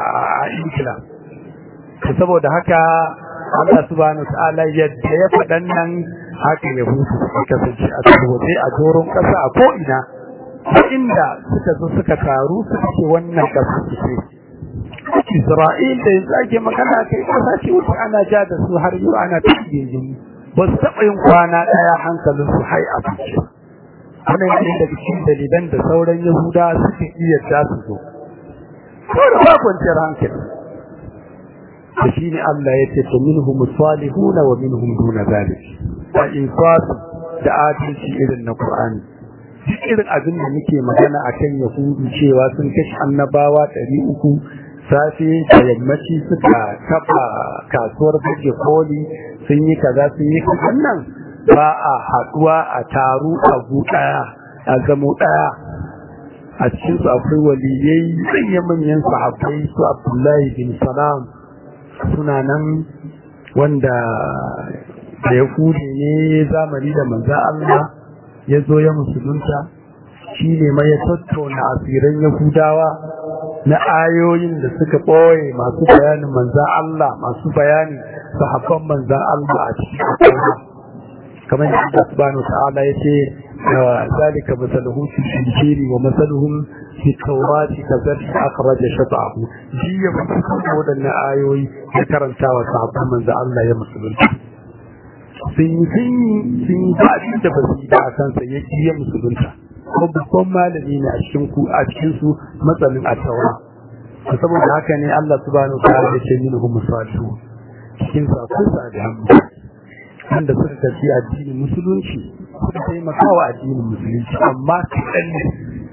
a ingila saboda haka Allah subhanahu wa ta'ala yadda ya faɗan nan haka ya hutu su kasance a waje a doron ƙasa a ko'ina inda suka zo suka taru suka ce wannan ƙasa su ce Isra'il da yanzu ake magana kai ƙasa ce wuce ana ja da su har yau ana tafiye jini ba su taɓa yin kwana ɗaya hankalin su hai a fice wannan yana daga cikin dalilan da sauran yahuda suke iya da su zo kawai ba kwanciyar hankali da shi ne Allah ya ce ta minhum salihuna wa minhum duna zalik da insafi da adalci irin na Qur'ani duk irin abin da muke magana akan yahudu cewa sun kashe annabawa ɗari uku safe da yammaci suka kafa kasuwar buge koli sun yi kaza sun yi kaza nan ba a haɗuwa a taru a gu ɗaya a zamo ɗaya a cikin su akwai waliyai manyan manyan sahabbai su Abdullahi bin Salam suna nan wanda da ya kude ne zamani da manza Allah ya zo ya musulunta shi ne mai ya tattauna asiran yahudawa na ayoyin da suka ɓoye masu bayanin manza Allah masu bayanin sahabban manza Allah a cikin kamar da Allah subhanahu ta'ala ya ce zalika masaluhu fi injili wa masaluhum fi tawrati kazalika akhraja shata'ahu jiya ba su san wadannan ayoyi ya karanta wa sahabban manzo Allah ya musulunta sun yi sun yi sun yi ba abin da ba su yi da a kansa ya ji ya musulunta kuma babban malami ne a cikin ku a cikin su matsalin a taura saboda haka ne Allah subhanahu ta'ala ya ce minhum musalihu cikin sa akwai salihan wanda suka tafi addinin musulunci suka taimaka wa addinin musulunci amma kaɗan ne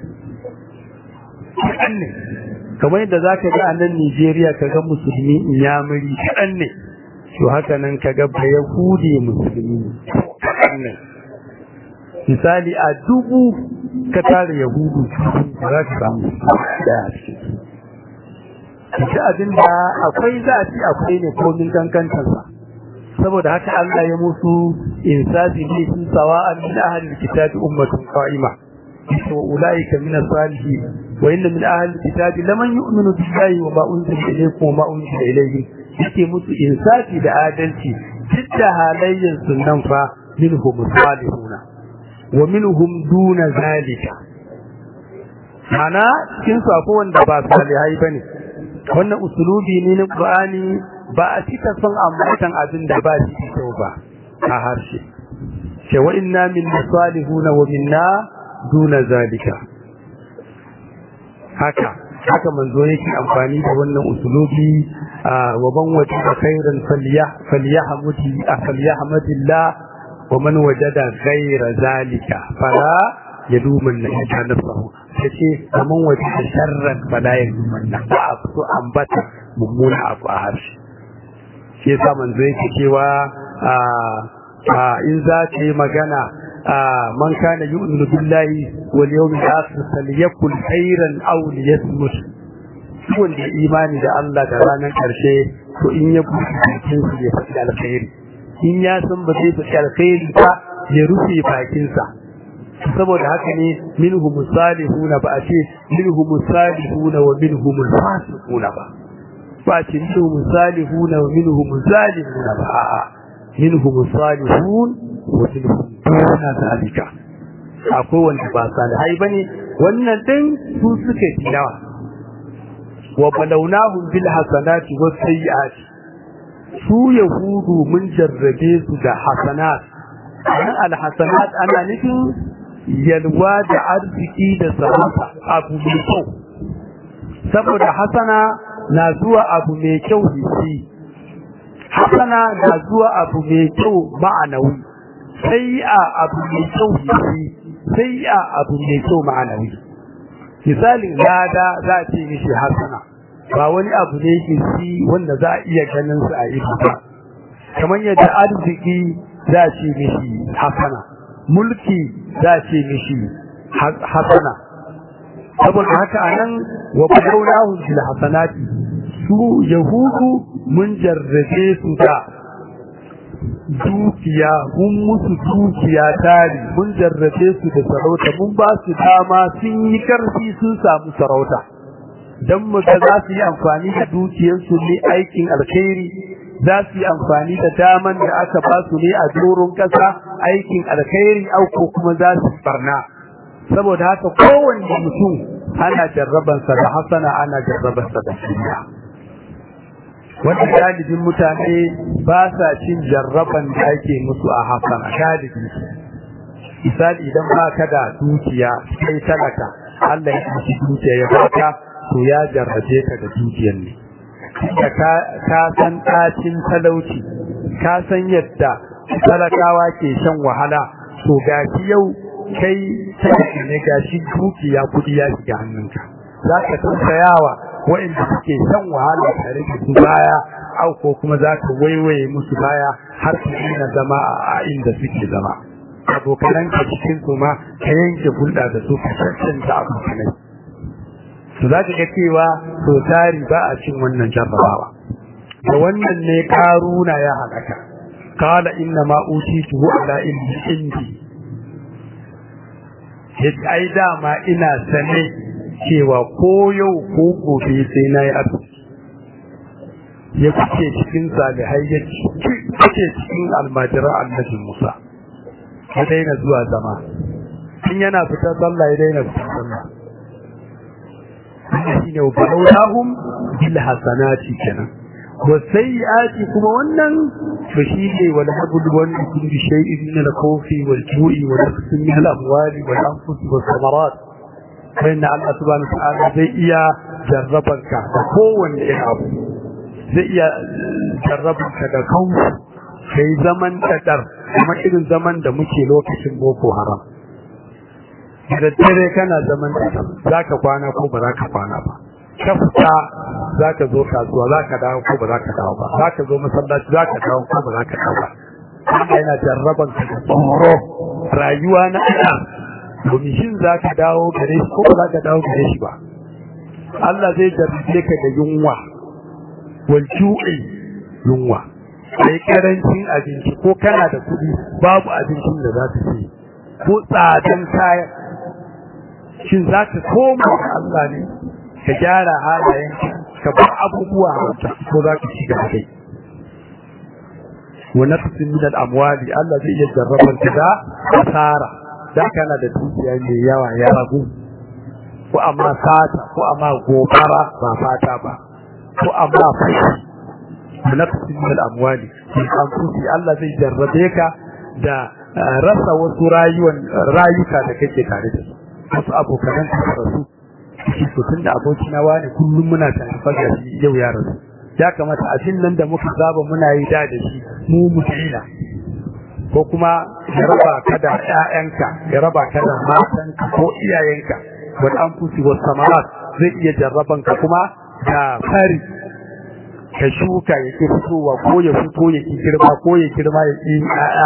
kaɗan ne kamar yadda za ka ga a nan Nijeriya ka ga musulmi inyamuri kaɗan ne to haka nan ka ga ba Yahudi musulmi kaɗan ne misali a dubu ka tara Yahudu ba za ka samu daya cikin su abin da akwai za a ci akwai ne komin kankantarsa saboda haka Allah ya musu insafi ne sun sawa'an min ahli kitabi ummatun qa'ima wa ulaika min as-salihin wa inna min ahli kitabi laman yu'minu billahi wa ma unzila ilaykum wa ma unzila ilayhim yake musu insafi da adalci dukkan halayyan sunan fa minhum salihuna wa minhum duna zalika ana cikin su akwai wanda ba salihai bane wannan usulubi ne na Qur'ani ba a cika son ambatan abin da ba shi kyau ba a harshe ce wa inna min salihuna wa minna duna zalika haka haka manzo yake amfani da wannan usulubi wa man wajada khairan falyahmudi falyahmadillah wa man wajada ghayra zalika fala yadumanna ila nafsihi yace man wajada sharran fala yadumanna ba a fito ambata mummuna abu a harshe shi yasa manzo yake cewa in za ka yi magana man kana yu'minu billahi wal yawmil akhir falyakul khairan aw liyasmut wanda imani da Allah da ranar karshe to in ya buɗe bakin su ya faɗi alkhairi in ya san ba zai faɗi alkhairi ba ya rufe bakin sa saboda haka ne minhum salihuna ba a ce minhum salihuna wa minhum fasiquna ba ba ce minhum salihuna wa minhum zalimuna ba a'a minhum salihun wa minhum duna zalika akwai wanda ba salihai bane wannan din su suka yi yawa wa balawnahum bil hasanati was sayyiati su yahudu mun jarrabe su da hasanat an al hasanat ana nufin yalwa da arziki da sarrafa abu mai kyau saboda hasana na zuwa abu mai kyau hissi hasana na zuwa abu mai kyau ma'anawi sai a abu mai kyau hissi sai a abu mai kyau ma'anawi misalin lada za a ce mishi hasana ba wani abu ne hissi wanda za a iya ganin su a ido ba kamar yadda arziki za a ce mishi hasana mulki za a ce mishi hasana saboda haka anan wa badawnahu bil hasanati su yahudu mun jarrabe su da dukiya mun musu dukiya tari mun jarrabe su da sarauta mun ba su dama sun yi karfi sun samu sarauta don mu ga za su yi amfani da dukiyarsu ne aikin alkhairi za su yi amfani da daman da aka ba su ne a doron ƙasa aikin alkhairi au ko kuma za su barna saboda haka kowanne mutum ana jarrabansa da hasana ana jarrabansa da duniya wanda galibin mutane ba sa cin jarraban da ake musu a hasana galibi misali idan ba ka da dukiya kai talaka Allah ya ci dukiya ya baka to ya jarrabe ka da dukiyar ne da ka san ɗacin talauci ka san yadda talakawa ke shan wahala to gashi yau kai talaka ne gashi dukiya kudi ya shiga hannunka za ka tausayawa waɗanda suke shan wahala tare da su baya au ko kuma za ka waiwaye musu baya har su ina zama a inda suke zama abokanan ka cikin su ma ka yanke hulɗa da su ka cancanta abokanai to za ka ga cewa to tari ba a cin wannan jarrabawa da wannan ne karuna ya halaka qala inna ma utituhu ala ilmi indi yace ai dama ina sane cewa ko yau ko gobe sai na yi arziki ya fice cikin salihai ya fice cikin almajira annabi Musa ya daina zuwa zama in yana fita sallah ya daina fita sallah wannan shine balawlahum bil hasanati kenan wa sayyiati kuma wannan to shine wal habul wal kulli shay'in min al khawfi wal ju'i wa nafsin min al amwali wal anfus was samarat bayan Allah subhanahu wa ta'ala zai iya jarrabanka da kowanne irin abu zai iya jarrabanka da kanku kai zaman kadar kuma irin zaman da muke lokacin boko haram da dare kana zaman kadar za ka kwana ko ba za ka kwana ba ka fita za ka zo kasuwa za ka dawo ko ba za ka dawo ba za ka zo masallaci za ka dawo ko ba za ka dawo ba Allah yana jarraban ka da tsoro rayuwa na ina domin shin za ka dawo gare shi ko ba za ka dawo gare shi ba Allah zai jarrabe ka da yunwa wal ju'i yunwa sai karancin abinci ko kana da kuɗi babu abincin da za ka ci ko tsadan kayan shin za ka koma ga Allah ne ka gyara halayen ka bar abubuwa ko za ka ci gaba dai wa nafsin min al-amwali Allah zai iya jarrabar ka da asara da kana da dukiya mai yawa ya ragu ko amma sata ko amma gobara ba fata ba ko amma fashi nafsin min al-amwali in anfusi Allah zai jarrabe ka da rasa wasu rayuwan rayuka da kake tare da su wasu abokan ka rasu shi to tunda abokina wani kullum muna tare faga shi yau ya rasu ya kamata abin nan da muka saba muna yi da da shi mu mutila ko kuma ya raba ka da ƴaƴanka ya raba ka da matanka ko iyayenka wal anfusi was samarat zai iya jarraban ka kuma da fari ka shuka ya ki fitowa ko ya fito ya ki girma ko ya girma ya ki ƴaƴa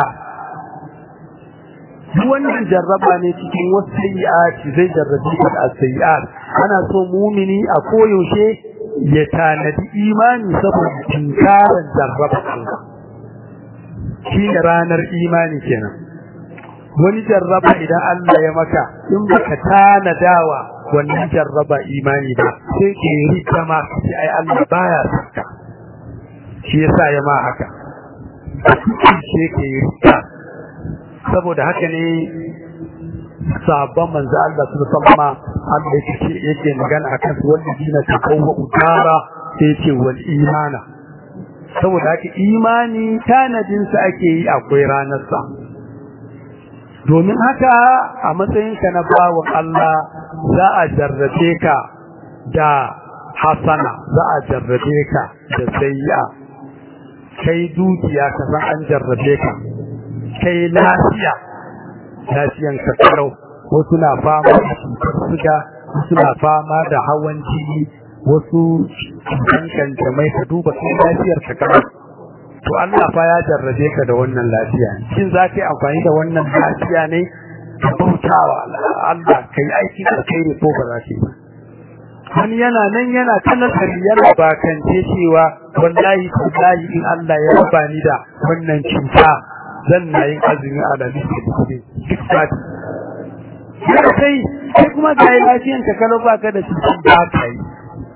wannan jarraba ne cikin wasu sayyi'ati zai jarrabi ka da sayyi'at ana so mumini a koyaushe ya tanadi imani saboda tinkaran jarraba Allah shi ne ranar imani kenan wani jarraba idan Allah ya maka in baka tanadawa wannan jarraba imani ba sai ke rika ma sai ai Allah baya saka shi yasa ya ma haka shi ke rika saboda haka ne sabon manzo Allah su sallama Allah yake yake magana akan su wanda dina ta kawo utara sai ce wal imana saboda haka imani tanadin sa ake yi akwai ranar sa domin haka a matsayin ka na bawon Allah za a jarrabe ka da hasana za a jarrabe ka da sayya kai dukiya ka san an jarrabe ka kai lafiya lafiyan ka kalau wasu na fama da cutar suga wasu na fama da hawan jini wasu cutan kanjamai ka duba kai lafiyar ka kalau to Allah fa ya jarrabe ka da wannan lafiya shin za ka yi amfani da wannan lafiya ne ka bautawa Allah ka yi aiki da kai ne ko ba za ka yi ba wani yana nan yana ta nasari yana bakance cewa wallahi wallahi in Allah ya raba ni da wannan cuta zan na yin azumi a da nake da kuɗi duk sati sai sai kuma ga lafiyan ka kalau baka da cutar ba ka yi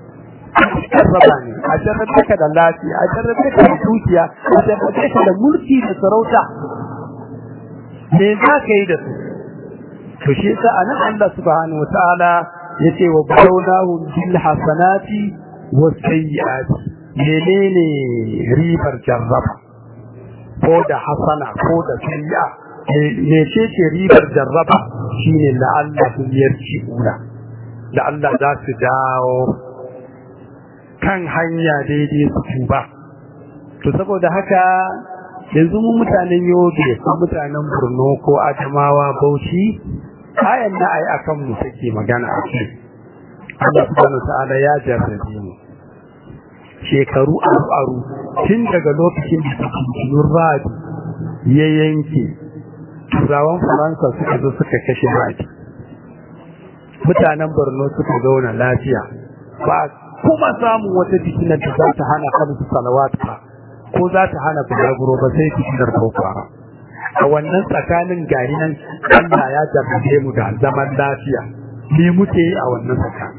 jarraba ne a jarrabe ka da lafiya a jarrabe ka da dukiya a jarrabe ka da mulki da sarauta me za ka yi da su to shi yasa anan Allah subhanahu wataala yace wa balawnahum bil hasanati was sayyiati menene ribar jarraba ko da hasana ko da sayyi'a me ce ce ribar jarraba shine la'allahum yarji'una la'alla za su dawo kan hanya daidai su tuba to saboda haka yanzu mu mutanen yobe ko mutanen borno ko adamawa bauchi ayan na ai akan mu take magana a ce Allah subhanahu ta'ala ya jarrabe mu shekaru aru aru tun daga lokacin da cikin rabi ya yanke turawan faransa suka zo suka kashe rabi mutanen borno suka zauna lafiya ba kuma samun wata fitinar da za ta hana kamsu salawat ba ko za ta hana bulaguro ba sai fitinar boko haram a wannan tsakanin gari nan Allah ya jarrabe mu da zaman lafiya me muke yi a wannan tsakanin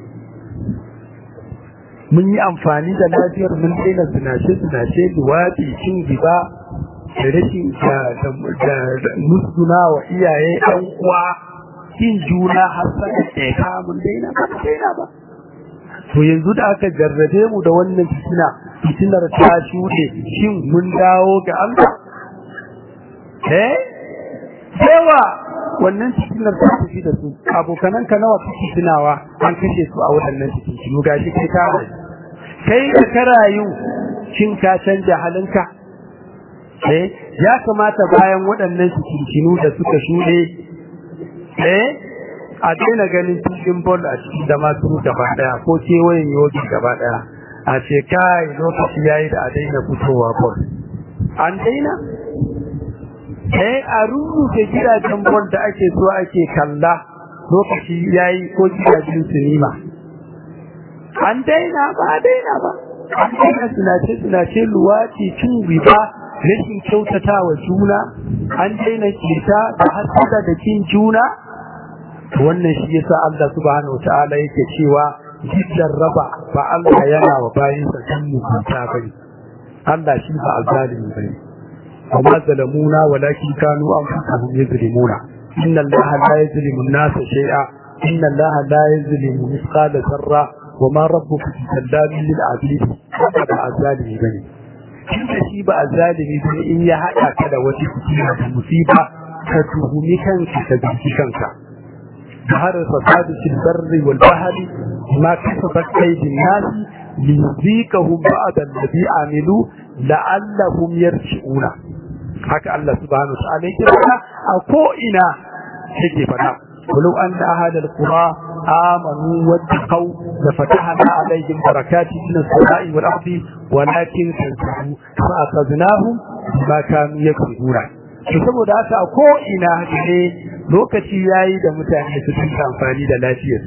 mun yi amfani da lafiyar mun daina zinace zinace luwaɗi cin giba da rashin da musguna wa iyaye ɗan uwa kin juna har sai ɗaya mun daina ba daina ba to yanzu da aka jarrabe mu da wannan fitina fitinar ta shuɗe shin mun dawo ga Allah eh yawa wannan fitinar ta tafi da su abokanan ka nawa kake tunawa an kashe su a waɗannan fitinu gashi kai ka kai da ka rayu shin ka canja halinka eh ya kamata bayan waɗannan fitinu da suka shuɗe eh a daina ganin cikin bol a cikin da masu gaba daya ko kewayen yogi gaba daya a ce kai lokaci yayi da a daina fitowa bol an daina eh a rubuta gidajen bol da ake so ake kalla lokaci yayi ko gidajen sinima an daina ba a daina ba an daina sinace sinace luwaci cin riba rashin kyautata wa juna an daina kita da hasada da kin juna wannan shi yasa Allah subhanahu wataala yake cewa jiddan raba ba Allah yana wa bayinsa dan mutunta bane Allah shi ba azalimi bane amma zalamuna walakin kanu anfusahum yuzlimuna inna Allah la yuzlimu an-nasa shay'a inna Allah la yuzlimu mithqala dharra wama rabbuka bizallamin lil 'abid ba azalimi bane inda shi ba azalimi bane in ya hada ka da wata fitina da musiba ka tuhumi kanka ka bi kanka ظهر الفساد في البر والبحر ما كسبت ايدي الناس ليذيقهم بعد الذي عملوا لعلهم يرجعون haka Allah subhanahu wa ta'ala yake fada a ko ina yake fada ولو أن أهل القرى آمنوا واتقوا لفتحنا عليهم بركات من السماء والأرض ولكن كذبوا فأخذناهم بما كانوا يكسبون saboda haka a ko ina ne lokaci yayi da mutane su dinga amfani da lafiyar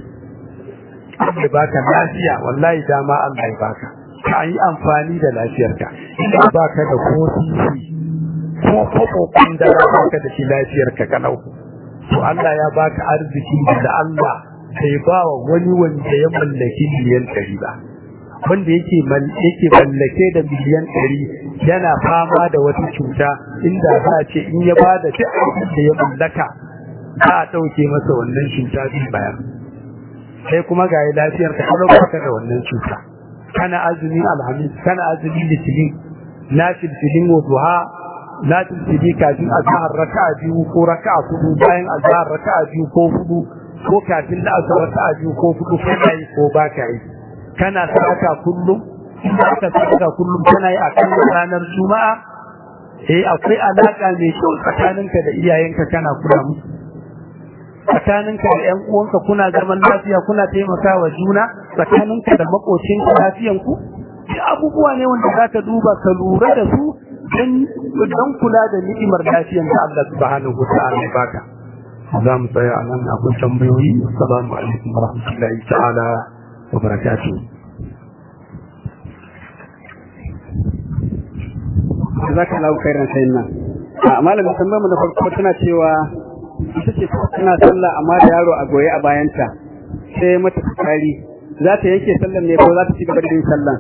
Allah baka lafiya wallahi dama Allah ya baka ka yi amfani da lafiyarka idan baka da ko sisi ko ko kun da baka da shi lafiyarka kalau to Allah ya baka arziki da Allah sai ba wa wani wanda ya mallaki miliyan 100 ba wanda yake yake mallake da miliyan 100 yana fama da wata cuta inda za a ce in ya bada duk abin da ya mallaka za a dauke masa wannan cuta din bayan sai kuma ga lafiyar ka kalau baka da wannan cuta kana azumi alhamis kana azumi litinin na tilfilin duha na tilfili kafin azhar raka'a biyu ko raka'a hudu bayan azhar raka'a biyu ko hudu ko kafin da azhar raka'a biyu ko hudu kana yi ko baka yi kana sadaka kullum ka sadaka kullum kana yi akan ranar juma'a eh akwai alaka mai kyau tsakaninka da iyayenka kana kula musu tsakaninka da ƴan uwanka kuna zaman lafiya kuna taimakawa juna tsakaninka da makocinka lafiyanku duk abubuwa ne wanda zaka duba ka lura da su don kula da ni'imar lafiyar da Allah subhanahu wa ta'ala ya baka za mu tsaya a nan akwai tambayoyi assalamu alaikum wa rahmatullahi ta'ala wa barakatuh zaka lau khairan sayin nan a malamin tambayar mu da farko tana cewa ita ce tana sallah amma da yaro a goye a bayanta sai mata tsari za ta yanke sallan ne ko za ta ci gaba da yin sallan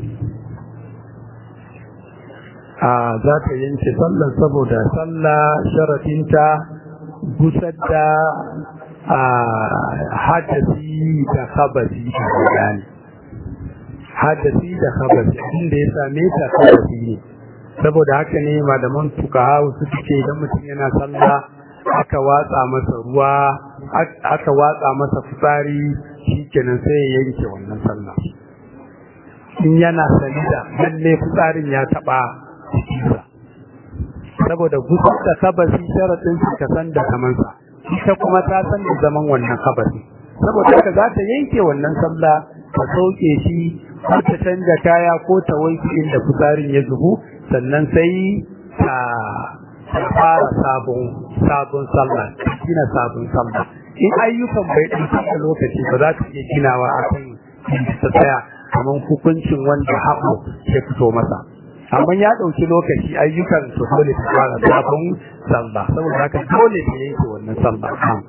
a za ta yanke sallan saboda sallah sharafinta gusar da a hadasi da khabasi da gani hadasi da khabasi inda ya same ta khabasi ne saboda haka ne malaman fukaha su ce idan mutum yana sallah aka watsa masa ruwa aka watsa masa fitsari shikenan sai ya yanke wannan sallah in yana sani da lalle fitsarin ya taba jikinsa saboda gusar da kabasi sharaɗin su ka san da kamansa ita kuma ta san da zaman wannan kabasi saboda haka za ta yanke wannan sallah ta sauke shi ko ta canja kaya ko ta wanke inda fitsarin ya zubu sannan sai ta ta fara sabon sabon sallah ta gina sabon sallah in ayyukan bai ɗauki da lokaci ba za ta iya ginawa a kan inda ta tsaya kamar hukuncin wanda haƙo ya fito masa amma ya ɗauki lokaci ayyukan su dole ta fara sabon sallah saboda haka dole ta yanke wannan sallah kan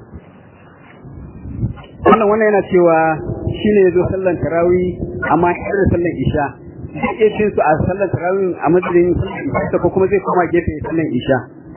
wannan wannan yana cewa shine yazo sallan tarawih amma har da sallan isha zai iya cin su a sallan tarawih a madadin isha ko kuma zai koma gefe sallan isha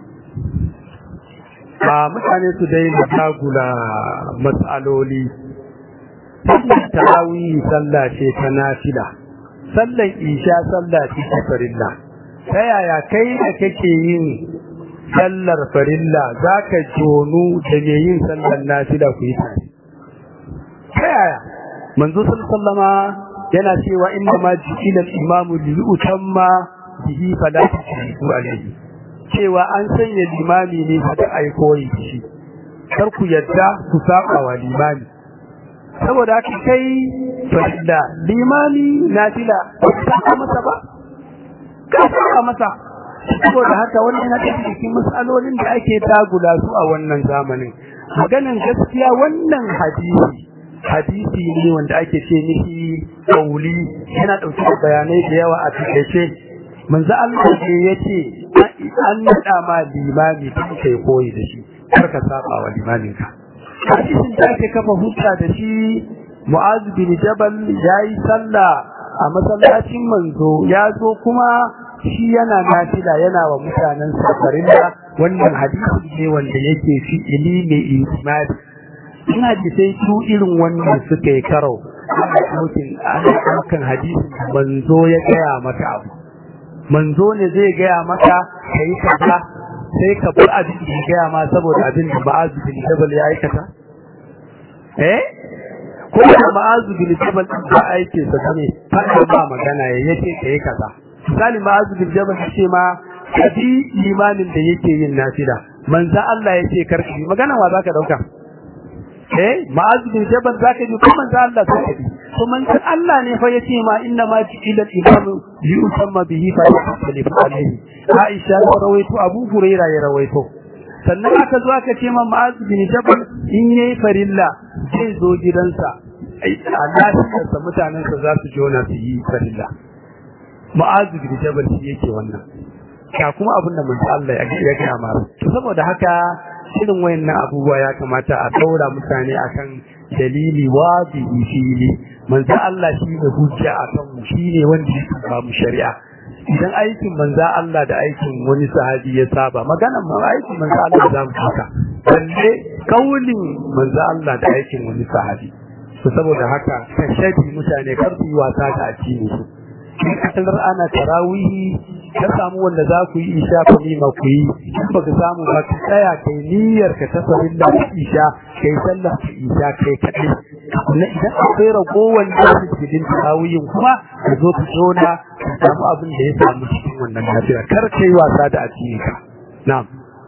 a mutane su dai da tagula matsaloli sallan tarawih sallah ce ta nafila sallan isha sallah ce ta farilla ta yaya kai da kake yin sallar farilla zaka jonu da me yin sallar nafila ku yi tare ta yaya manzo sallama yana cewa inna ma ji'ila al-imamu li yutamma bihi fala tushriku alayhi cewa an sanya limami ne da ai koyi shi kar ku yadda ku saba wa limami saboda haka kai farilla limami nafila ka ka masa ba ka ka masa saboda haka wannan yana cikin misalolin da ake dagula su a wannan zamanin maganan gaskiya wannan hadisi hadisi ne wanda ake ce mishi kauli yana dauke da bayanai da yawa a takeice manzo Allah ne yace an nada ma limami tun kai koyi da shi kar ka saba wa limamin ka hadisin da ake kafa hujja da shi Mu'az bin Jabal yayi sallah a masallacin manzo ya zo kuma shi yana nafila yana wa mutanen safarin da wannan hadisi ne wanda yake fi ilimi imani ina ji sai su irin wannan suka yi karo ana ɗaukin ana ɗaukan hadisin manzo ya gaya maka abu manzo ne zai gaya maka ka yi kaza sai ka bar abin da ya gaya ma saboda abin da ma'azu bin jabal ya aikata eh ko da ma'azu bin jabal din ba aike sa ne fada ba magana ya yace ka yi kaza misali ma'azu bin jabal ya ce ma ka bi limamin da yake yin nafila manzo Allah ya ce karki magana wa zaka dauka eh ma'az bin jabal zaka ji kuma manzo Allah sai ji to manzo Allah ne fa yace ma inna ma ila al-imam li usamma bihi fa yasalifu alayhi Aisha ta rawaito Abu Hurairah ya rawaito sannan aka zo aka ce ma ma'az bin jabal in yayi farilla zai zo gidansa ai Allah sa mutanen sa za su jona su yi farilla ma'az bin jabal shi yake wannan ka kuma abin da manzo Allah ya ga ma to saboda haka irin wayannan abubuwa ya kamata a daura mutane akan dalili wazihi fili manzo Allah shi ne hujja akan mu shine wanda yake ba mu shari'a idan aikin manzo Allah da aikin wani sahabi ya saba magana ma aikin manzo Allah za mu haka balle kaulin manzo Allah da aikin wani sahabi to saboda haka kashabi mutane kar su yi wasa da addini su in kasalar ana tarawihi ka samu wanda za ku yi isha ku nima ku yi in baka samu ba ka tsaya kai niyyar ka ta farilla ta isha kai sallah ta isha kai kaɗai na idan akwai ragowar da su cikin tarawihin kuma ka zo ka zona ka samu abin da ya samu cikin wannan lafiya kar kai wasa da addini ka na'am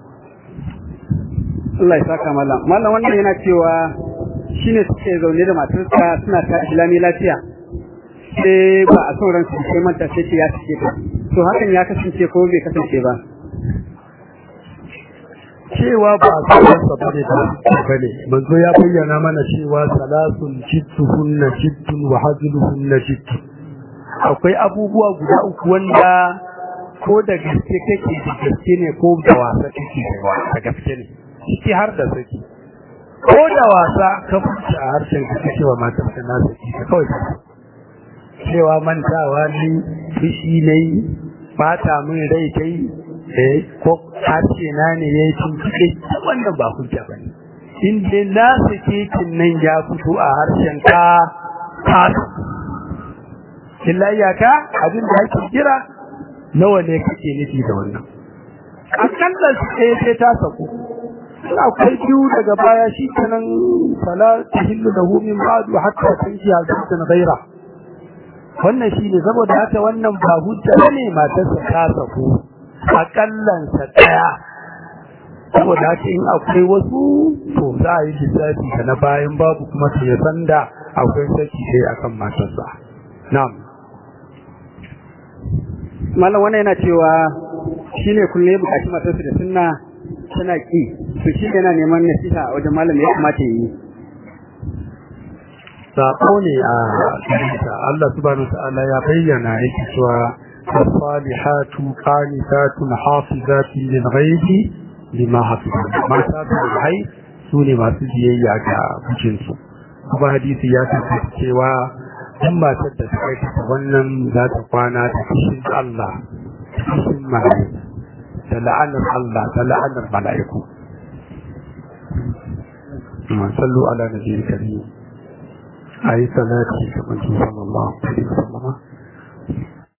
Allah ya saka mallam mallam wannan yana cewa shine suke zaune da matarsa suna ta islami lafiya sai ba a son ransu sai manta sai ce ya fice ta to hakan ya kasance ko bai kasance ba cewa ba a son ransa bane ba bane manzo ya bayyana mana cewa salasun jittuhunna jittun wa hazluhunna jittun akwai abubuwa guda uku wanda ko da gaske kake da gaske ne ko da wasa kake da gaske ne ciki har da saki ko da wasa ka fuce a harshen ka ka cewa matar ka na saki ka kawai ka cewa mantawa ne fushi ne bata min rai kai eh ko harshe na ne yayi tuntuɓe wannan ba hujja bane in dai na sake kin nan ya fito a harshen ka ka illa iyaka abin da ake kira nawa ne kake nufi da wannan akalla sai sai ta sako in akwai biyu daga baya shi kenan fala tahillu lahu min ba'du hatta tanji azatan ghaira wannan shine saboda haka wannan ba hujja bane matarsa ta sako akallan sa daya saboda haka in akwai wasu to za a yi lissafi da na bayan babu kuma sai ya sanda akwai saki sai akan matarsa na'am malam wannan yana cewa shine kullum ya bukaci matarsa da sunna tana ki to shi yana neman nasiha a wajen malam ya kamata yi sako ne a hadisa Allah subhanahu ta'ala ya bayyana yake cewa as-salihatu qanitatun hafizatun lil ghaibi lima hafiza mata da hai su ne masu biyayya ga mijinsu kuma hadisi ya tabbata cewa dan matar da ta aikata wannan za ta kwana da kishin Allah kishin mala'iku da la'anar Allah da la'anar mala'iku sallu ala nabiyil karim ayi salati ga manzo sallallahu alaihi wasallam